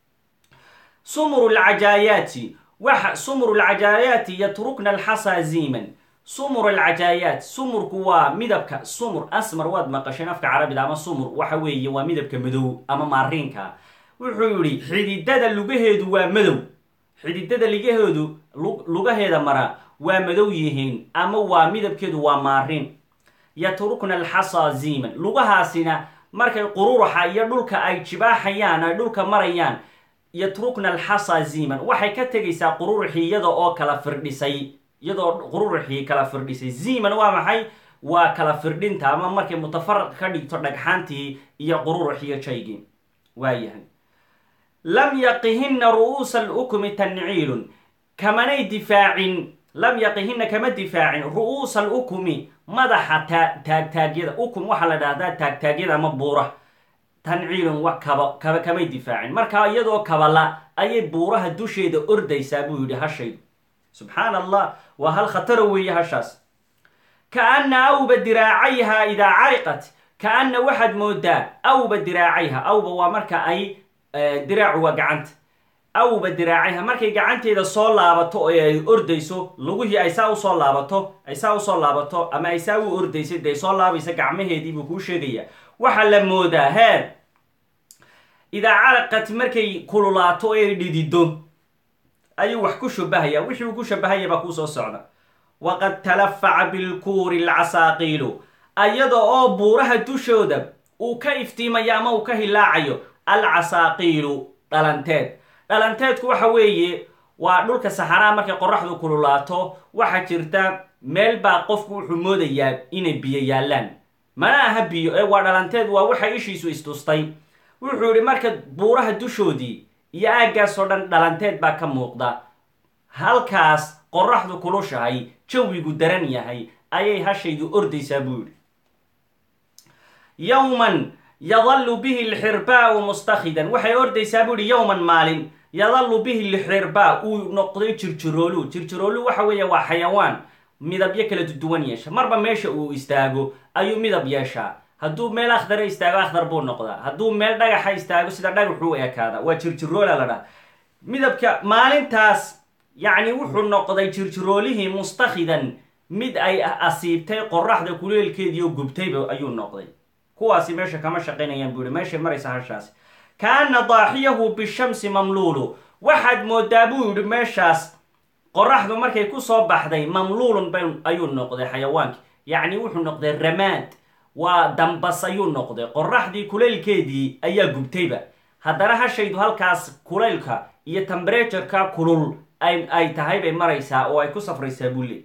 sumru lcajaayaati waxa sumru lcajaayaati yatrukna alxasaa ziiman sumur alcajaayaat sumurku waa midabka sumur asmar waad maqasheen afka carabida ama sumur waxa weeye waa midabka madow ama maariinka wuxuu yihi xididada lugaheedu waa madow xididada ligaheedu lugaheeda mara waa madow yihiin ama waa midabkeedu waa maariin yatrukna alxasaa ziiman lugahaasina markay qururuxa iyo dhulka ay jibaaxayaan ay dhulka marayaan yatrukna alxasaa ziiman waxay ka tegaysaa qururuxii iyada oo kala firdhisay iyadoo qururuxii kala firdhisay ziiman waa maxay waa kala firdhinta ama markay mutafaraq ka dhigto dhagxaantii iyo qururux iyo jaygii waayahay lam yaqihina ru'uusa alukmi tanciilun kamanay difaacin lam yaqihina kama difaacin ru'uusa alukmi madaxa taagtaagyada ukum waxaa la dhahdaa taagtaagyada ama buura tanciilun wa kaba kaba kamay difaacin markaa iyadoo kabala ayay buuraha dusheeda ordaysaa buu yidhi hashaydu subxaan allah waa hal khataro weeye hashaas kaana awba diraacayha idaa cariqat kaana waxaad moodaa awba diraacayha awba waa marka ay diraacu waa gacanta awba diraacayha markay gacanteeda soo laabato oo ay ordayso lugihii ay saa usoo laabato ay saa usoo laabato ama ay saa u ordaysay dee soo laabaysa gacmaheedii buu kuu sheegaya waxaa la moodaa heer idaa caraqat markay kululaato oo ay dhidido ayuu wax ku shabahaya wixii uu ku shabahaya baa kuu soo socda waqad talafaca bilkuuri alcasaaqiilu ayada oo buuraha dushooda uu ka iftiimayo ama uu ka hilaacayo alcasaaqiilu dhalanteed dhalanteedku waxa weeye waa dhulka saxaraa markay qoraxdu kululaato waxaa jirta meel baa qofku wuxuu moodayaa inay biyo yaallaan mana aha biyo ee waa dhalanteed waa waxa ishiisu istustay wuxuu yidhi marka buuraha dushoodii iyo aaggaas oo dhan dhalanteed baa ka muuqda halkaas qoraxdu kulushahay jawigu daran yahay ayay hashaydu ordaysaa buu yidhi yowman yadallu bihi lxirbaau mustakhidan waxay ordaysaa buu yihi yowman maalin yadallu bihi lxirbaa uu noqday jirjiroolu jirjiroolu waxa weeye waa xayawaan midabyo kala duwan yeesha marba meesha uu istaago ayuu midab yeeshaa hadduu meel akhdara istaago akhdar buu noqdaa hadduu meel dhagaxa istaago sida dhagaxuu ekaada waa jirjiroola la dhaha midabka maalintaas yacni wuxuu noqday jirjiroolihii mustakhidan mid ay asiibtay qoraxda kuleelkeediio gubtayba ayuu noqday kuwaasi meesha kama shaqaynayaan buu yihi meeshay maraysa hashaasi kaana daaxiyahu bishamsi mamluulu waxaad moodaa buu yidhi meeshaas qoraxdu markay kusoo baxday mamluulun ba ayuu noqday xayawaanki yacni wuxuu noqday ramaad waa dambas ayuu noqday qoraxdii kulaylkeedii ayaa gubtayba haddana hashaydu halkaas kulaylka iyo tembratureka kulul ay tahay bay maraysaa oo ay ku safraysaa buu leey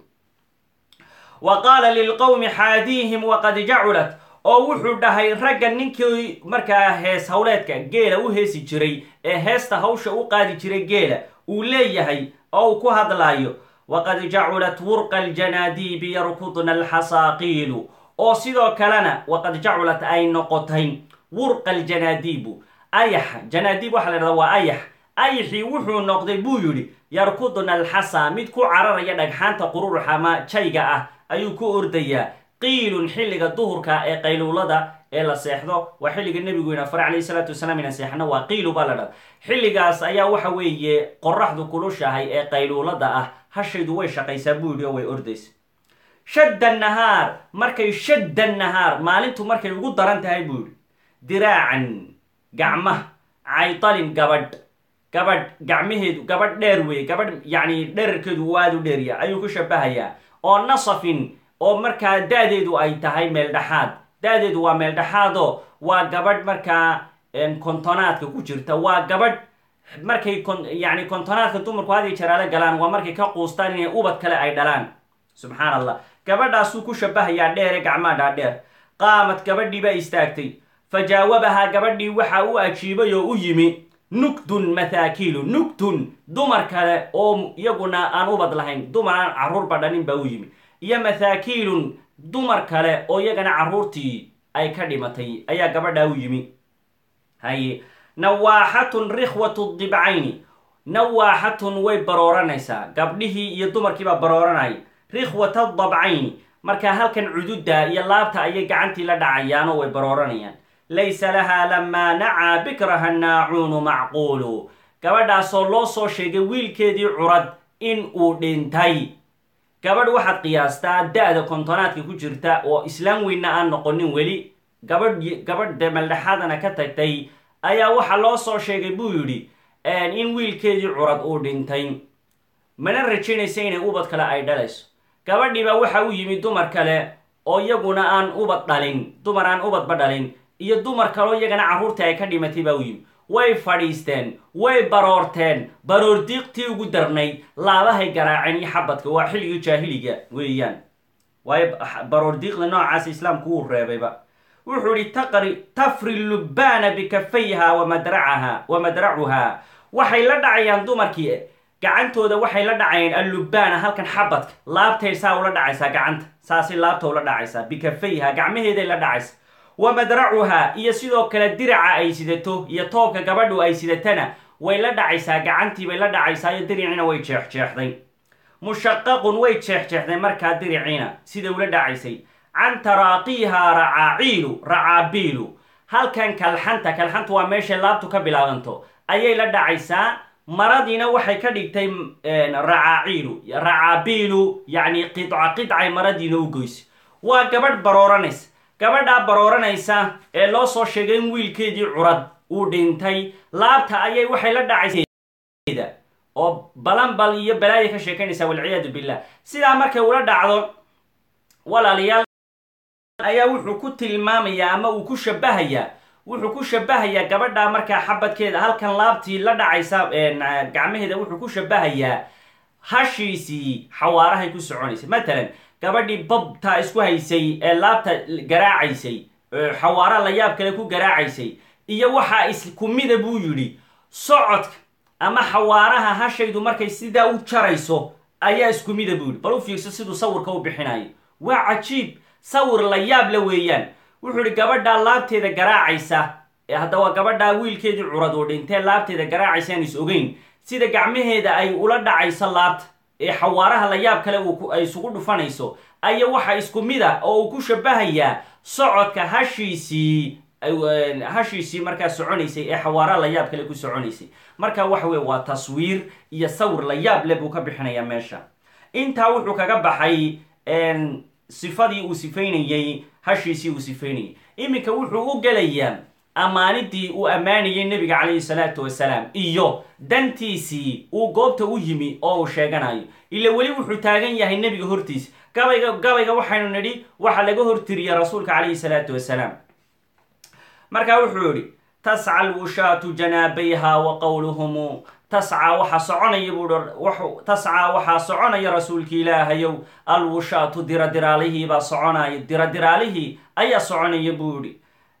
wa qaala lilqowmi xaadiihim waqad jaculat oo wuxuu dhahay ragga ninkii markaa hees howleedka geela u heesi jiray ee heesta hawsha u qaadi jiray geela uu leeyahay oo uu ku hadlaayo waqad jaculat wurqa aljanaadiibi yarkudna alxasaaqiilu oo sidoo kalena waqad jaculat ay noqotay wurqa aljanaadiibu ayax janaadiib waxaa la dhahdaa waa ayax ayaxii wuxuu noqday buu yidhi yarkudna alxasa mid ku cararaya dhagxaanta qururuxa ama jayga ah ayuu ku ordayaa qiilun xilliga duhurka ee qayluulada ee la seexdo waa xilliga nebigu ina fare calayhi salaatu wasalaam ina seexno waa qiilu baa la dhada xilligaas ayaa waxa weeye qoraxdu kulushahay ee qayluulada ah hashaydu way shaqaysaa buu yidhi oo way ordaysa shadda nahaar markay shadda nahaar maalintu markay ugu daran tahay buu yidhi diraacan gacmaha caytalin gabadh gabadh gacmaheedu gabadh dheer weeye gabadh yacni dherarkeedu uu aada u dheerya ayuu ku shabahayaa oo nasafin oo markaa da-deedu ay tahay meel dhexaad da-deedu waa meel dhexaadoo waa gabadh markaa kontonaadka ku jirta waa gabadh markay yani kontonaadka dumarku had iyo jaraale galaan waa markay ka quustaan inay ubad kale ay dhalaan subxaan allah gabadhaasuu ku shabahayaa dheere gacmaa dhaadheer qaamad gabadhii baa istaagtay fa jaawabahaa gabadhii waxa u ajiibay oo u yimi nugdun mathaakiilu nugdun dumar kale oo iyaguna aan ubad lahayn dumar aan carruurba dhanin baa u yimi iyo mathaakiilun dumar kale oo iyagana carruurtii ay ka dhimatay ayaa gabadhaa u yimi haye nawaaxatun rikhwatu dibcayni nawaaxatun way barooranaysaa gabdhihii iyo dumarkiibaa barooranaya rikhwata dabcayni markaa halkan cududda iyo laabta ayay gacantii la dhacayaan oo way barooranayaan laysa lahaa lamaa nacaa bikraha naacuunu macquulu gabadhaasoo loo soo sheegay wiilkeedii curad in uu dhintay gabadh waxaad qiyaastaa da-da kontonaadka ku jirta oo islaam weynna aan noqonin weli gabadh gabadh dee meeldhexaadana ka tagtay ayaa waxaa loo soo sheegay buu yidhi in wiilkeedii curad uu dhintay mana rajaynaysa inay ubad kale ay dhalayso gabadhiibaa waxa u yimi dumar kale oo iyaguna aan ubad dhalin dumar aan ubadba dhalin iyo dumar kaleo iyagana carruurtii ay ka dhimatay baa u yimi way fadhiisteen way baroorteen baroor diiqtii ugu darnayd laabahay garaaceen iyo xabadka waa xilligii jaahiliga weeyaan waayo baroordiiqda noocaasa islaamku wuu reebayba wuxuu ihi taqri tafri lubbaana bikafayha wamadracaha wa madracuhaa waxay la dhacayaan dumarkii gacantooda waxay la dhacayaan allubbaana halkan xabadka laabtay saa ula dhacaysaa gacanta saasay laabta ula dhacaysaa bikafayha gacmaheeday la dhacaysa wa madracuhaa iyo sidoo kale diraca ay sidato iyo toobka gabadhu ay sidatana way la dhacaysaa gacantii bay la dhacaysaa iyo diriciina way jeexjeexday mushaqaqun way jeexjeexday markaa diriciina siday ula dhacaysay can taraaqiiha racaaciilu racaabiilu halkan kalxanta kalxantu waa meeshay laabtu ka bilaabanto ayay la dhacaysaa maradiina waxay ka dhigtay racaaciilu racaabiilu yacni qidca qidcay maradiina u goysay waa gabadh barooranaysa gabadhaa barooranaysa ee loo soo sheegay in wiilkeedii curad uu dhintay laabta ayay waxay la dhacaysa oo balanbal iyo balaaya ka sheekaynaysaa walciyaadu billah sidaa markay ula dhacdo walaalayaal ayaa wuxuu ku tilmaamayaa ama uu ku shabahayaa wuxuu ku shabahayaa gabadhaa markaa xabadkeeda halkan laabtii la dhacaysa gacmaheeda wuxuu ku shabahayaa hashiisii xawaarahay ku soconaysay matalan gabadhii babtaa isku haysay ee laabta garaacaysay xawaara la yaab kale ku garaacaysay iyo waxaa isku mida buu yidhi socodka ama xawaaraha hashaydu markay sidaa u jarayso ayaa isku mida buu yidhi bal u fiirso siduu sawirka u bixinayo waa cajiib sawir la yaab la weeyaan wuxuu ihi gabadhaa laabteeda garaacaysa haddaba gabadhaa wiilkeedii curad oo dhintee laabteeda garaacaysa aan is ogeyn sida gacmaheeda ay ula dhacayso laabta ee xawaaraha la yaab kale ay isugu dhufanayso aya waxa isku mid a oo uu ku shabahayaa socodka hashiisii hashiisii markaa soconaysay ee xawaaraha la yaab kale ku soconaysay marka waxa weye waa taswiir iyo sawir la yaab le buu ka bixinayaa meesha intaa wuxuu kaga baxay sifadii uu sifaynayey hashiisii uu sifaynayay iminka wuxuu u gelayaa ammaanidii uu ammaanayay nebiga calayhi salaatu wasalaam iyo dantiisii uu goobta u yimi oo uu sheeganayo ila weli wuxuu taagan yahay nebiga hortiisa gabayga gabayga waxaynu nidhi waxaa laga hortiriya rasuulka calayhi salaatu wasalaam markaa wuxuu yihi tasca alwushaatu janaabayha wa qowluhumu tascaa waxaa soconaya buu tascaa waxaa soconaya rasuulki ilaahayow alwushaatu diradiraalihii baa soconaya diradiraalihii ayaa soconaya buu yihi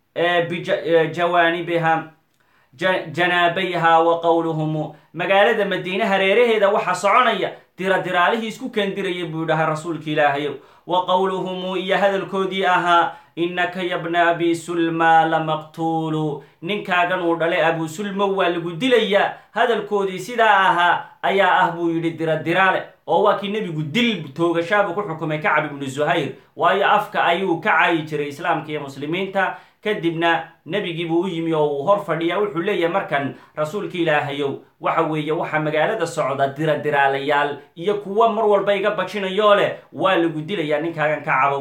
bijawaanibiha janaabayha wa qowluhumu magaalada madiine hareeraheeda waxaa soconaya diradiraalihii isku kendiraya buu dhaha rasuulka ilaahayow wa qowluhumu iyo hadalkoodii ahaa innaka yabna abi sulma lamaqtuulu ninkaagan uu dhalay abu sulma waa lagu dilayaa hadalkoodii sidaa ahaa ayaa ah buu yidhi diradiraale oo waa kii nebigu dil toogashaabuu ku xukumay kacab ibnu zuhayr waayo afka ayuu ka caayi jiray islaamka iyo muslimiinta kadibna nebigiibuu u yimi oo uu hor fadhiya wuxuu leeyahay markan rasuulka ilaahayow waxa weeye waxaa magaalada socda diradiraalayaal iyo kuwa mar walba iga bajinayoo leh waa lagu dilayaa ninkaagan ka cabow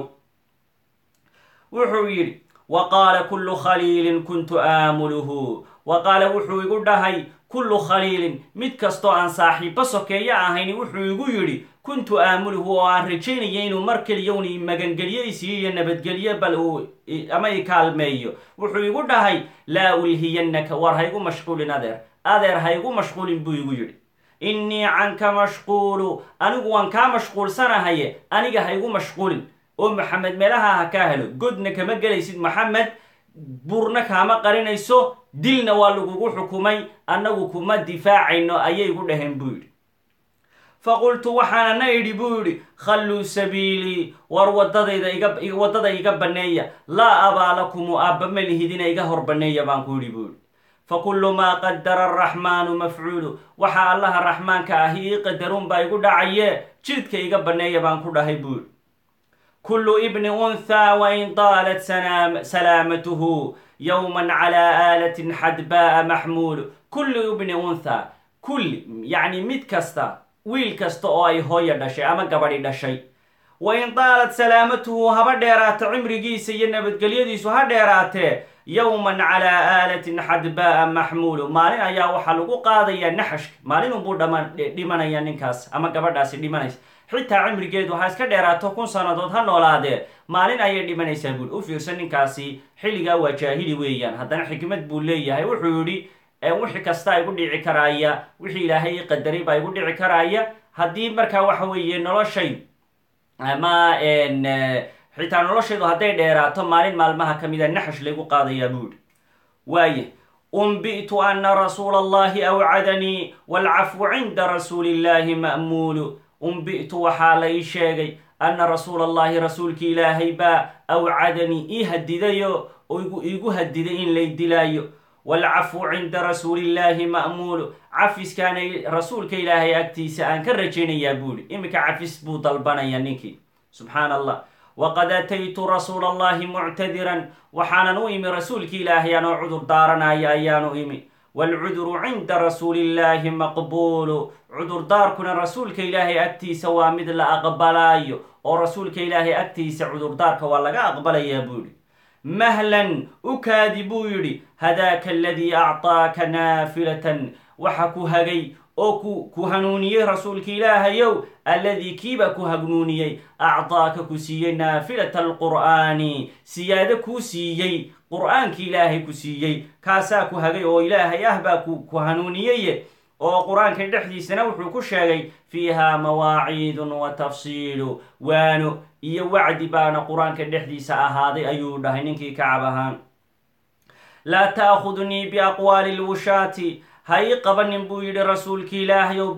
wuxuu yidhi wa qaala kullu khaliilin kuntu aamuluhu wa qaala wuxuu igu dhahay kullu khaliilin mid kastoo aan saaxiibbo sokeeyo ahayn wuxuu igu yidhi kuntu aamuluhu oo aan rajaynaya inuu mar keliyowni magangelyo isiiyo iyo nabadgelyo bal uu ama i kaalmeeyo wuxuu igu dhahay laa ulhiyannaka war ha igu mashquulin adeer adeer ha igu mashquulin buu igu yidhi innii canka mashquulu anigu waan kaa mashquulsanahaye aniga ha igu mashquulin oo maxamed meelaha ha kaa helo godna kama gelaysid maxamed burna kaama qarinayso dilna waa lagugu xukumay annagu kuma difaacayno ayay gu dhaheen buu yidhi faqultu waxaana na idhi buu yidhi khalluu sabiilii war wadadayda iga waddada iga banneeya laa abaa lakumu aabba ma lihidina iga hor banneeya baan ku yidhi buu yidhi fakullu maa qadara araxmaanu mafcuulu waxa allaha raxmaanka ahi ii qadaruun baa igu dhacaye jidka iga banneeya baan ku dhahay buu yidhi kullu ibni unthaa wain taalat salaamatuhu yowman calaa aalatin xadbaa'a maxmuulu kullu ibni unthaa kulli yacni mid kasta wiil kasta oo ay hooya dhashay ama gabadhi dhashay wain taalat salaamatuhu haba dheeraato cimrigiisa iyo nabadgelyadiisu ha dheeraatee yowman calaa aalatin xadbaa'a maxmuulu maalin ayaa waxaa lagu qaadayaa naxashka maalinunbuu dhimanaya ninkaas ama gabadhaasi dhimanaysa xitaa cimrigeedu ha iska dheeraato kun sannadood ha noolaadee maalin ayay dhimanaysaa buuri u fiirsan ninkaasi xilligaa waa jaahili weeyaan haddana xikmad buu leeyahay wuxuu yidhi wixii kasta igu dhici karaaya wixii ilaahay qadaray baa igu dhici karaaya haddii markaa waxa weeye noloshay ama xitaa nolosheedu hadday dheeraato maalin maalmaha ka mida naxash laygu qaadayaa buu yihi waaya unbi'tu ana rasuula allahi awcadanii waalcafwu cinda rasuuli illahi ma'muulu unbi'tu waxaa la ii sheegay anna rasuula allahi rasuulki ilaahay baa awcadanii ii hadidayo oo iigu hadiday in lay dilaayo waalcafwu cinda rasuuliillaahi ma'muulu cafiskaana rasuulka ilaahay agtiisa aan ka rajaynayaa buuhi iminka cafis buu dalbanaya ninkii subxaan allah waqad ataytu rasuula allahi muctadiran waxaanan u imi rasuulki ilaahay anoo cudur daaranaya ayaanu imi waalcuduru cinda rasuuliillaahi maqbuulu cudurdaarkuna rasuulka ilaahay agtiisa waa mid la aqbalaayo oo rasuulka ilaahay agtiisa cudurdaarka waa laga aqbalayaa buuhi mahlan u kaadi buu yidhi hadaaka aladii acطaaka naafilatan waxa ku hagay oo ku ku hanuuniyey rasuulka ilaahayow alladii kiiba ku hanuuniyey acطaaka ku siiyey naafilata alqur'aani siyaado kuu siiyey qur'aanki ilaahay ku siiyey kaasaa ku hagay oo ilaahay ah baa ku hanuuniyeye oo qur-aanka dhexdiisana wuxuu ku sheegay fiiha mawaaciidun wa tafsiilu waano iyo wacdi baana qur-aanka dhexdiisa ahaaday ayuu dhahay ninkii kacab ahaan laa taakudnii biaqwaali lwushaati ha ii qabanin buu yidhi rasuulki ilaahayow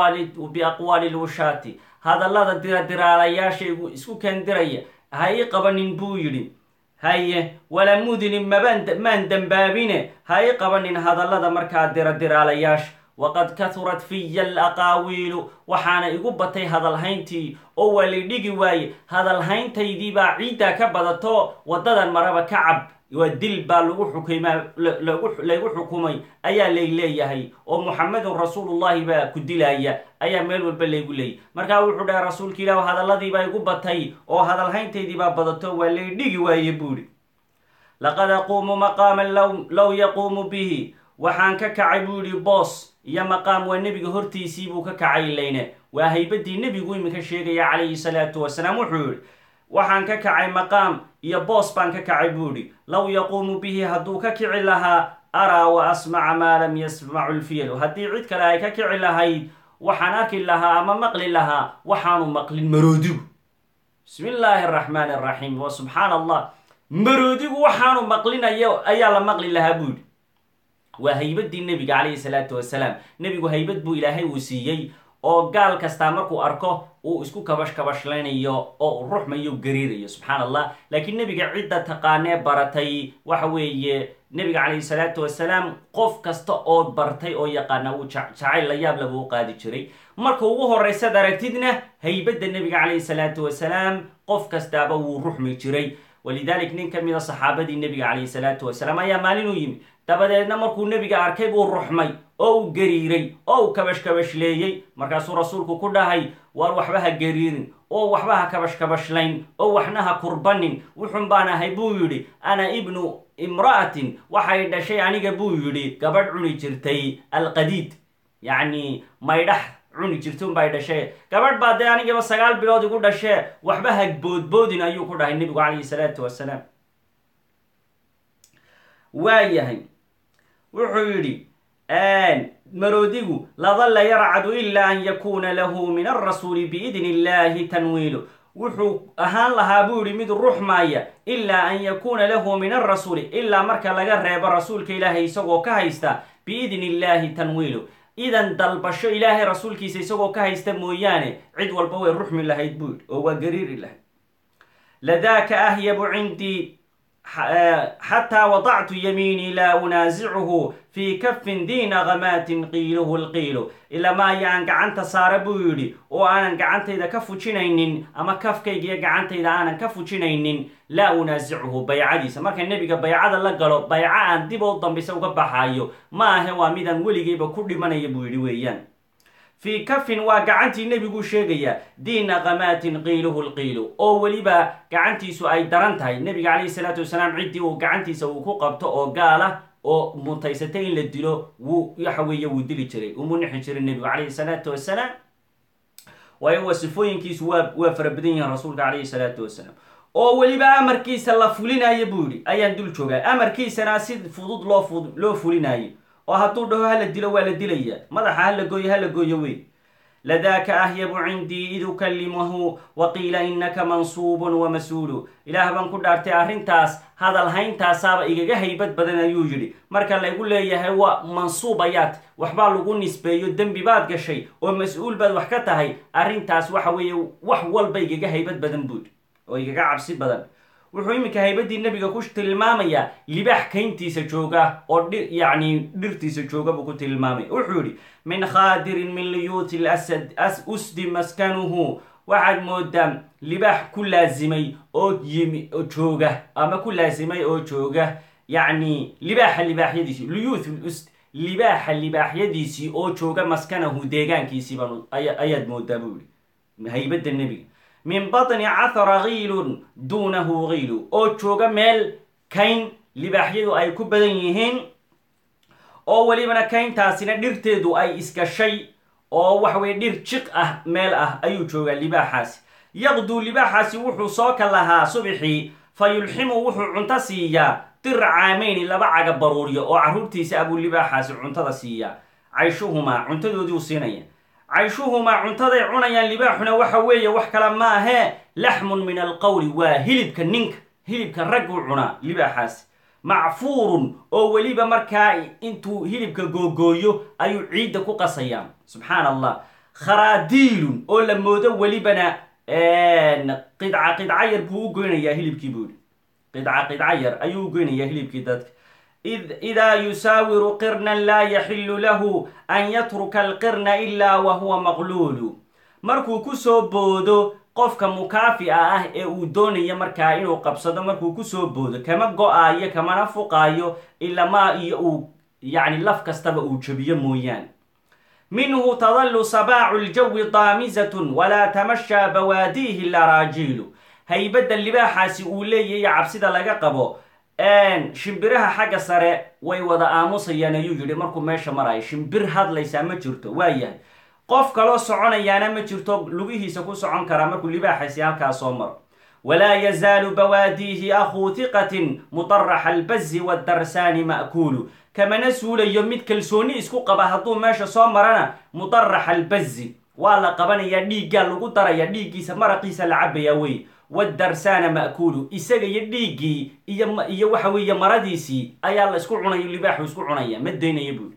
biaqwaali lwushaati hadallada diradiraalayaasha isku kendiraya ha ii qabanin buu yidhi haye wala mudinin maan dembaabine ha ii qabanin hadallada markaa diradiraalayaasha waqad kahurat fiya alaqaawiilu waxaana igu batay hadalhayntii oo waa lay dhigi waaye hadalhayntaydii baa ciiddaa ka badato waddadan maraba kacab waa dil baa lagu xukma laygu xukumay ayaa lay leeyahay oo muxamedun rasuulullahi baa ku dilaya ayaa meel walba laygu leeyay markaa wuxuu dhahay rasuulka ilaah hadalladiibaa igu batay oo hadalhayntaydii baa badato waa lay dhigi waaye buuhi laqad aquumu maqaaman low yaquumu bihi waxaan ka kacay buu yihi boos iyo maqaam waa nebiga hortiisii buu ka kacay layne waa haybadii nebigu iminka sheegaya calayhi salaatu wasalaam wuxuu yihi waxaan ka kacay maqaam iyo boos baan ka kacay buu yihi low yaquumu bihi hadduu ka kici lahaa araa wa asmaca maa lam yasmacu lfiyalu haddii cid kale ay ka kici lahayd waxaan arki lahaa ama maqli lahaa waxaanu maqlin maroodigu bismi illaahi araxmaani araxiim wa subxaan allah maroodigu waxaanu maqlinayo ayaa la maqli lahaa buu yihi waa haybadii nebiga calayhi salaatu wasalaam nebigu haybad buu ilaahay uu siiyey oo gaal kastaa markuu arko uu isku kabash kabashlaynayo oo uu ruxmayo gariirayo subxaan allah laakiin nebiga cidda taqaanee baratay waxa weeye nebiga calayhi salaatu wasalaam qof kasta oo bartay oo yaqaana uu jacayl la yaab laba u qaadi jiray marka ugu horraysaad aragtidna haybadda nebiga calayhi salaatu wasalaam qof kastaaba wuu ruxmi jiray walidalik nin ka mida saxaabadii nebiga calayhi salaatu wasalaam ayaa maalin u yimi dabadeedna markuu nebiga arkay buu ruxmay oo uu gariiray oo uu kabashkabashleeyey markaasuu rasuulku ku dhahay waar waxba ha gariirin oo waxba ha kabashkabashlayn oo waxna ha kurbanin wuxun baan ahay buu yidhi ana ibnu imra'atin waxay dhashay aniga buu yidhi gabadh cuni jirtay alqadiid yacni maydhax cuni jirtun bay dhashee gabadh baa dee anigaba sagaal bilood igu dhashee waxba ha boodboodin ayuu ku dhahay nebigu calayhi salaatu wasalaam waayahay wuxuu yidhi maroodigu ladalla yarcadu ilaa an yakuuna lahu min alrasuuli biidni illahi tanwiilu wuxuu ahaan lahaa buu yihi mid ruxmaaya ilaa an yakuuna lahu min alrasuuli ilaa marka laga reebo rasuulka ilaahay isagoo ka haysta biidni illahi tanwiilu idan dalbasho ilaahay rasuulkiisa isagoo ka haysta mooyaane cid walba way ruxmi lahayd buu yidhi oo waa gariiri lahayd ladaaka ahyabu cindii xataa wadactu yamiinii laa unaasicuhu fii kafin diina kamaatin qiiluhu lqiilu ilamaaya aan gacanta saara buu yidhi oo aanan gacantayda ka fujinaynin ama kafkayga iyo gacantayda aanan ka fujinaynin laa unaasicuhu baycadiisa marka nebiga baycada la galo bayco aan dib oo dambisa uga baxaayo ma ahe waa midaan weligayba ku dhimanaya buu yidhi weeyaan fii kafin waa gacantii nebiguu sheegayaa diina kamaatin qiiluhu lqiilu oo weliba gacantiisu ay daran tahay nebiga calayhi salaatu wasalaam ciddii uu gacantiisa uu ku qabto oo gaala oo mutaysatay in la dilo wuu waxa weeye wuu dili jiray umu nixi jiray nebigu calayhi salaatu wasalaam waayo waa sifooyinkiisu waa waa fara badan yihiin rasuulka calayhi salaatu wasalaam oo weliba amarkiisa la fulinayo buu yidhi ayaan dul joogaa amarkiisana si fudud loo fud loo fulinaayo oo hadduu dhaho hala dilo waa la dilaya madaxa hala gooyo hala gooyo wey ladaaka ahyabu cindii id ukallimahu wa qiila innaka mansuubun wamasuulu ilaah baan ku dhaartay arrintaas hadal hayntaasaaba igaga haybad badan ayuu yidhi marka laygu leeyahay waa mansuub ayaad waxbaa lagu nisbeeyo dembi baad gashay oo mas-uul baad wax ka tahay arrintaas waxa weeye wax walba igaga haybad badan buudhi oo igaga cabsi badan wuxuu iminka haybaddii nebiga ku tilmaamayaa libaax kayntiisa jooga oo dhi yacni dhirtiisa jooga buu ku tilmaamaya wuxuu yidhi min khaadirin min liyuuti lasad as usdi maskanuhu waxaad moodaa libaax ku laasimay oo yimi oo jooga ama ku laasimay oo jooga yacni libaaxa libaaxyadiisii liyuuth usd libaaxa libaaxyadiisii oo jooga maskanahu deegaankiisii baan ayaad moodaa buu yihi haybadda nebiga min batni cathara kiilun duunahu kiilu oo jooga meel kayn libaaxyadu ay ku badan yihiin oo welibana kayntaasina dhirteedu ay isgashay oo waxa weye dhir jiq ah meel ah ayuu joogaa libaaxaasi yaqduu libaaxaasi wuxuu soo ka lahaa subixii fa yulximu wuxuu cunto siiyaa dira caameyni laba caga baruuriyo oo carruurtiisa abuu libaaxaasi cuntada siiyaa cayshuhumaa cuntadoodiiu siinaya cayshuhumaa cuntaday cunayaan libaaxuna waxa weeye wax kale ma ahee laxmun min alqowli waa hilibka ninka hilibka ragguu cunaa libaaxaasi macfuurun oo weliba markaa intuu hilibka googooyo ayuu ciidda ku qasayaan subxaan allah kharaadiilun oo la moodo welibana qidca qidca yar buu u goynayaa hilibkii buuhi qidca qidca yar ayuu u goynayaa hilibkii dadka idaa yusaawiru qirnan laa yaxilu lahu an yatruka alqirna ilaa wa huwa maqluulu markuu kusoo boodo qofka mukaafica ah ee uu doonaya markaa inuu qabsado markuu kusoo boodo kama go-aayo kamana fuqaayo ilamaa iyo uu yacni laf kastaba uu jabiyo mooyaane minhu tadalu sabaacu ljawi daamisatun walaa tamashaa bawaadiihi laraajiilu haybadda libaaxaasi uu leeyahay cabsida laga qabo shimbiraha xagga sare way wada aamusayaan ayuu yidhi markuu meesha marayo shimbir hadlaysaa ma jirto waa yahay qof kaloo soconayaana ma jirto lugihiisa ku socon karaa markuu libaaxaysi halkaa soo maro walaa yazaalu bawaadiihi akhuu hiqatin mudaraxa albazi wadarsaani ma'kuulu kamana suulayo mid kalsooni isku qaba hadduu meesha soo marana mudaraxa albazi waa la qabanayaa dhiiggaa lagu daraya dhiiggiisa maraqiisa la cabayaa wey wadarsaana ma'kuulu isaga iyo dhiiggii iyo iyo waxa weeye maradiisii ayaa la isku cunayo libaaxu isku cunaya ma daynaya buuri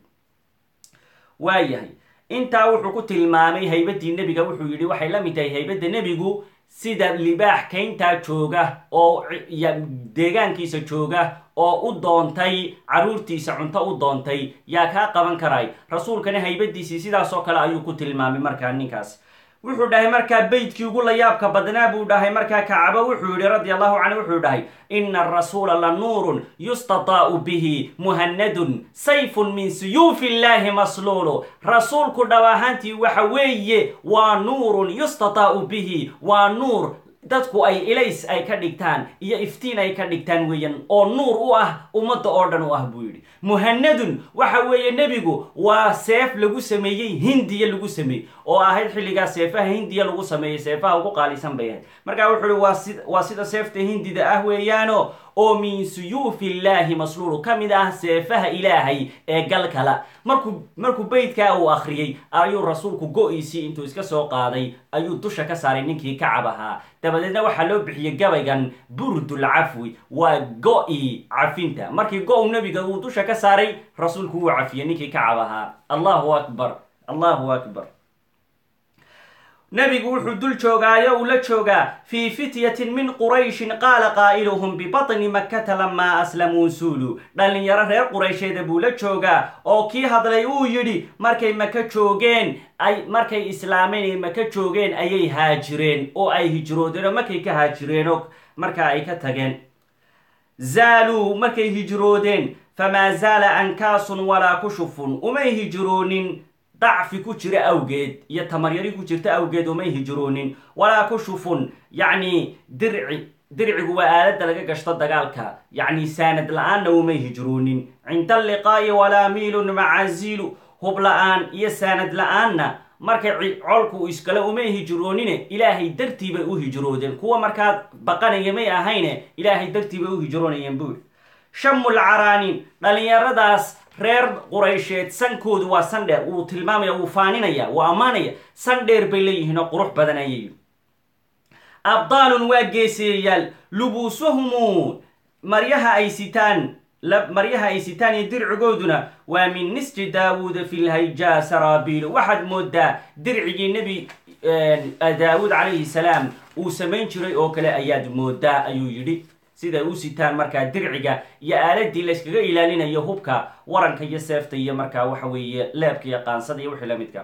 waayahay intaa wuxuu ku tilmaamay haybaddii nebiga wuxuu yidhi waxay la mid tahay haybadda nebigu sida libaax kayntaa jooga oo deegaankiisa jooga oo u doontay carruurtiisa cunto u doontay yaa kaa qaban karay rasuulkana haybadiisii sidaasoo kale ayuu ku tilmaamay markaa ninkaas wuxuu dhahay markaa beydkii ugu layaabka badnaa buu dhahay markaa kacabo wuxuu yihi radi allahu canhu wuxuu dhahay ina arasuula la nuurun yustataa'u bihi muhanadun sayfun min suyuufi illahi masluulu rasuulku dhab ahaantii waxa weeye waa nuurun yustataa'u bihi waa nuur dadku ay ilays ay ka dhigtaan iyo iftiin ay ka dhigtaan weeyaan oo nuur u ah ummadda oo dhan u ah buu yidhi muhanadun waxa weeye nebigu waa seef lagu sameeyey hindiya lagu sameeyey oo ahayd xilligaa seefaha hindiya lagu sameeyey seefaha ugu qaalisan bay ahayd markaa wuxuu ihi waa si waa sida seefta hindida ah weeyaano oo min suyuufi illaahi masluulu ka mid ah seefaha ilaahay ee galkala markuu markuu beydkaa uu akhriyey ayuu rasuulku go-iisii intuu iska soo qaaday ayuu dusha ka saaray ninkii kacab ahaa dabadeedna waxaa loo bixiyey gabaygan burdul cafwi waa go-i cafinta markii go-u nebiga uu dusha ka saaray rasuulku wuu cafiyey ninkii kacab ahaa allahu akbar allahu akbar nebigu wuxuu dul joogaayo uu la joogaa fii fityatin min qurayshin qaala qaa'iluhum bibatni makkata lamaa aslamuu suulu dhallinyaro reer quraysheeda buu la joogaa oo kii hadlay uu yidhi markay maka joogeen ay markay islaameen maka joogeen ayay haajireen oo ay hijroodeen oo markay ka haajireen oo markaa ay ka tageen zaaluu markay hijroodeen famaa zaala ankaasun walaa kushufun umay hijroonin dacfi ku jira awgeed iyo tamaryari ku jirta awgeed umay hijroonin walaa kushufun yacni dirci dircigu waa aaladda laga gashto dagaalka yacni saanad la-aanna umay hijroonin cinda alliqaa'i walaa miilun macaziilu hub la-aan iyo saanad la-aanna markay colku iskale umay hijroonine ilaahay dartii bay u hijroodeen kuwa markaa baqanaya may ahayne ilaahay dartii bay u hijroonayeen buuri shamul caraanin dhallinyaradaas reer quraysheed sankoodu waa san dheer wuu tilmaamaya wuu faaninaya wuu ammaanaya san dheer bay leeyihiin oo qurux badan ayay abdaalun waa geeseeyayaal lubuusuhumu maryaha ay sitaan maryaha ay sitaan iyo dircigooduna waa min nisji daawuuda fi lhayjaa saraabiilu waxaad moodaa dircigii nebi daawuud calayhi salaam uu samayn jiray oo kale ayaad moodaa ayuu yidhi siday u sitaan markaa dirciga iyo aaladii layskaga ilaalinayo hubka waranka iyo seefta iyo markaa waxa weeye leebka iyo qaansada iyo wixii la midka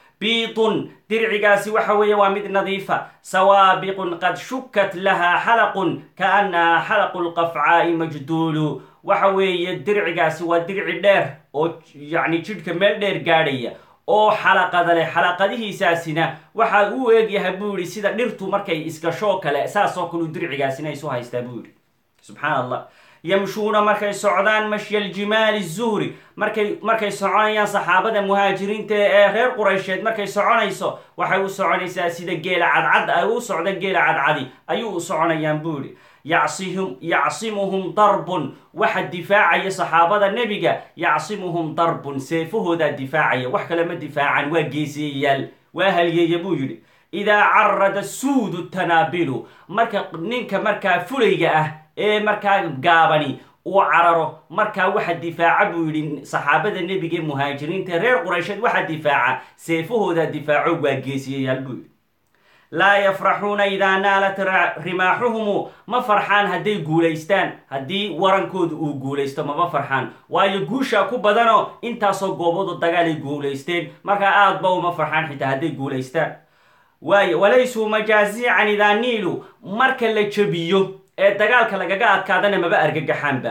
biidun dircigaasi waxa weeye waa mid nadiifa sawaabiqun qad shukat lahaa xalaqun kaannahaa xalaqu lqafcaa'i majduulu waxa weeye dircigaasi waa dirci dheer oo yacni jidhka meel dheer gaadhaya oo xalaqada leh xalaqadihiisaasina waxaa uu eegyahay buu yihi sida dhirtu markay iskashoo kale saasoo kaleu dircigaasina isu haystaa buu yihi subxaan allah yamshuuna markay socdaan mashya aljimaali zuhri markay markay soconayaan saxaabada muhaajiriinta ee reer quraysheed markay soconayso waxay u soconaysaa sida geela cadcad ay u socda geela cadcadi ayuu u soconayaan buu yihi yacsihum yacsimuhum darbun waxa difaacaya saxaabada nebiga yacsimuhum darbun seefahoodaa difaacaya wax kale ma difaacan waa geeseeyayaal waa halyeeya buu yidhi idaa carada suudu tanaabilu marka ninka markaa fulayga ah ee markaa gaabani uu cararo markaa waxa difaaca buu yidhi saxaabada nebiga ee muhaajiriinta reer quraysheed waxa difaaca seefahoodaa difaaco waa geesiyayaal buu yidhi laa yafraxuuna idaa naalat rimaaxuhumu ma farxaan hadday guulaystaan haddii warankoodu uu guulaysto mama farxaan waayo guushaa ku badanoo intaasoo gooboodu dagaal ay guulaysteen markaa aad ba uma farxaan xitaa hadday guulaystaan waayo walaysuu majaasiican idaa niilu marka la jabiyo ee dagaalka lagaga adkaadana maba argagaxaanba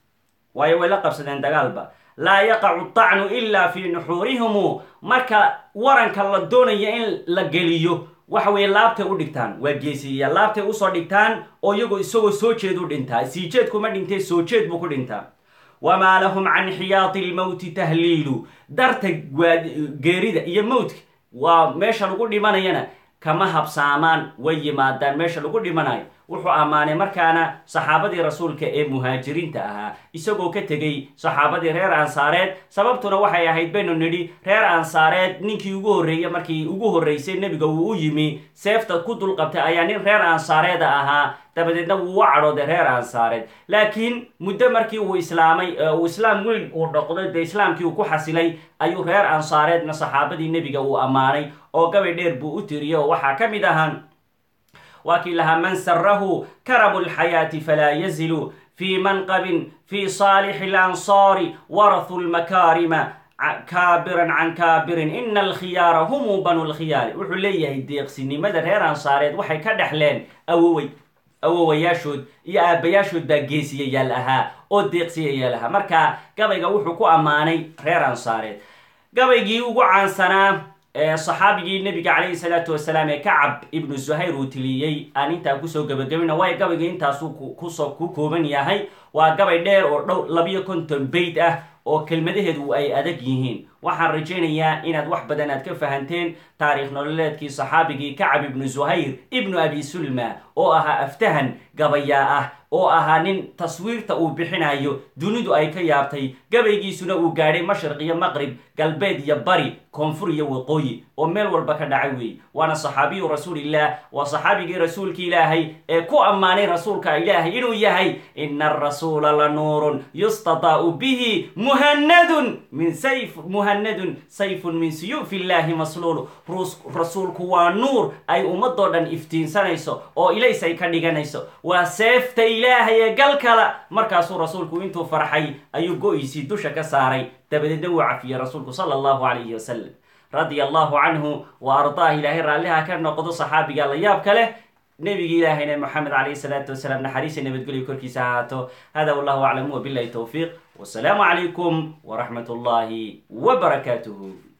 waayo way la qabsadeen dagaalba laa yaqacu tacnu ilaa fii nuxuurihimu marka waranka la doonaya in la geliyo waxa weeye laabtay u dhigtaan waa geesiyayaal laabtay usoo dhigtaan oo iyagoo isagoo soo jeed u dhintaa sii jeed kuma dhintee soo jeed buu ku dhintaa wamaa lahum can xiyaati lmowti tahliilu darta geerida iyo mowtka waa meesha lagu dhimanayana kama habsaamaan way yimaadaan meesha lagu dhimanayo wuxuu ammaanay markaana saxaabadii rasuulka ee muhaajiriinta ahaa isagoo ka tegey saxaabadii reer ansaareed sababtuna waxay ahayd baynu nidhi reer ansaareed ninkii ugu horreeye markii ugu horreysay nebiga uu u yimi seefta ku dulqabtay ayaa nin reer ansaareeda ahaa dabadeedna wuu u cadhooday reer ansaareed laakiin muddo markii uu islaamay uu islaam weyn uu dhoqday dee islaamkii uu ku xasilay ayuu reer ansaareedna saxaabadii nebiga uu ammaanay oo gabay dheer buu u tiriyey oo waxaa ka mid ahaa waa kii lahaa man sarahu karamu lxayaati falaa yazilu fii manqabin fii saalixi lansaari warathu lmakaarima kaabiran can kaabirin ina alkhiyaara humuu banu lkhiyaari wuxuu leeyahay deeqsinimada reer ansaareed waxay ka dhexleen awowey awowayaashood iyo aabbayaashood baa geesiyayaal ahaa oo deeqsiyayaal ahaa marka gabayga wuxuu ku ammaanay reer ansaareed gabaygii ugu caansanaa saxaabigii nebiga calayhi salaatu wasalaam ee kacab ibnu zuhayr uu tiliyey aan intaa kusoo gabagabina waayo gabayga intaasuu kusoo ku kooban yahay waa gabay dheer oo dhow labiyo konton bayd ah oo kelmadaheedu ay adag yihiin waxaan rajaynayaa inaad wax badan aad ka fahanteen taariikh nololeedkii saxaabigii kacab ibnu zuhayr ibnu abi sulma oo ahaa aftahan gabayaa ah oo ahaa nin taswiirta uu bixinayo dunidu ay ka yaabtay gabaygiisuna uu gaadhay mashriq iyo maqrib galbeed iyo bari koonfur iyo waqooyi oo meel walba ka dhacay weeye waana saxaabiyu rasuulillaah waa saxaabigii rasuulka ilaahay ee ku ammaanay rasuulka ilaahay inuu yahay ina arasuula la nuurun yustadaa'u bihi muhanadun min sayf muhanadun sayfun min suyuufi illaahi masluulu rasuulku waa nuur ay ummadoo dhan iftiinsanayso oo ilays ay ka dhiganayso waa seefta ilaahay ee gal kala markaasuu rasuulku intuu farxay ayuu go-iisii dusha ka saaray dabadeedna wuu cafiyey rasuulku sala allahu calayhi wasalam radia allahu canhu wa ardaah ilaahay raalliha ka noqdo saxaabiga la yaabka leh nebigi ilaahayna moxamed calayhi salaatu wasalaam naxariisa nabadgelyo korkiisa ahaato hada wallahu aclam wabilahi towfiiq wasalaamu calaykum waraxmat ullahi wbarakaatuhu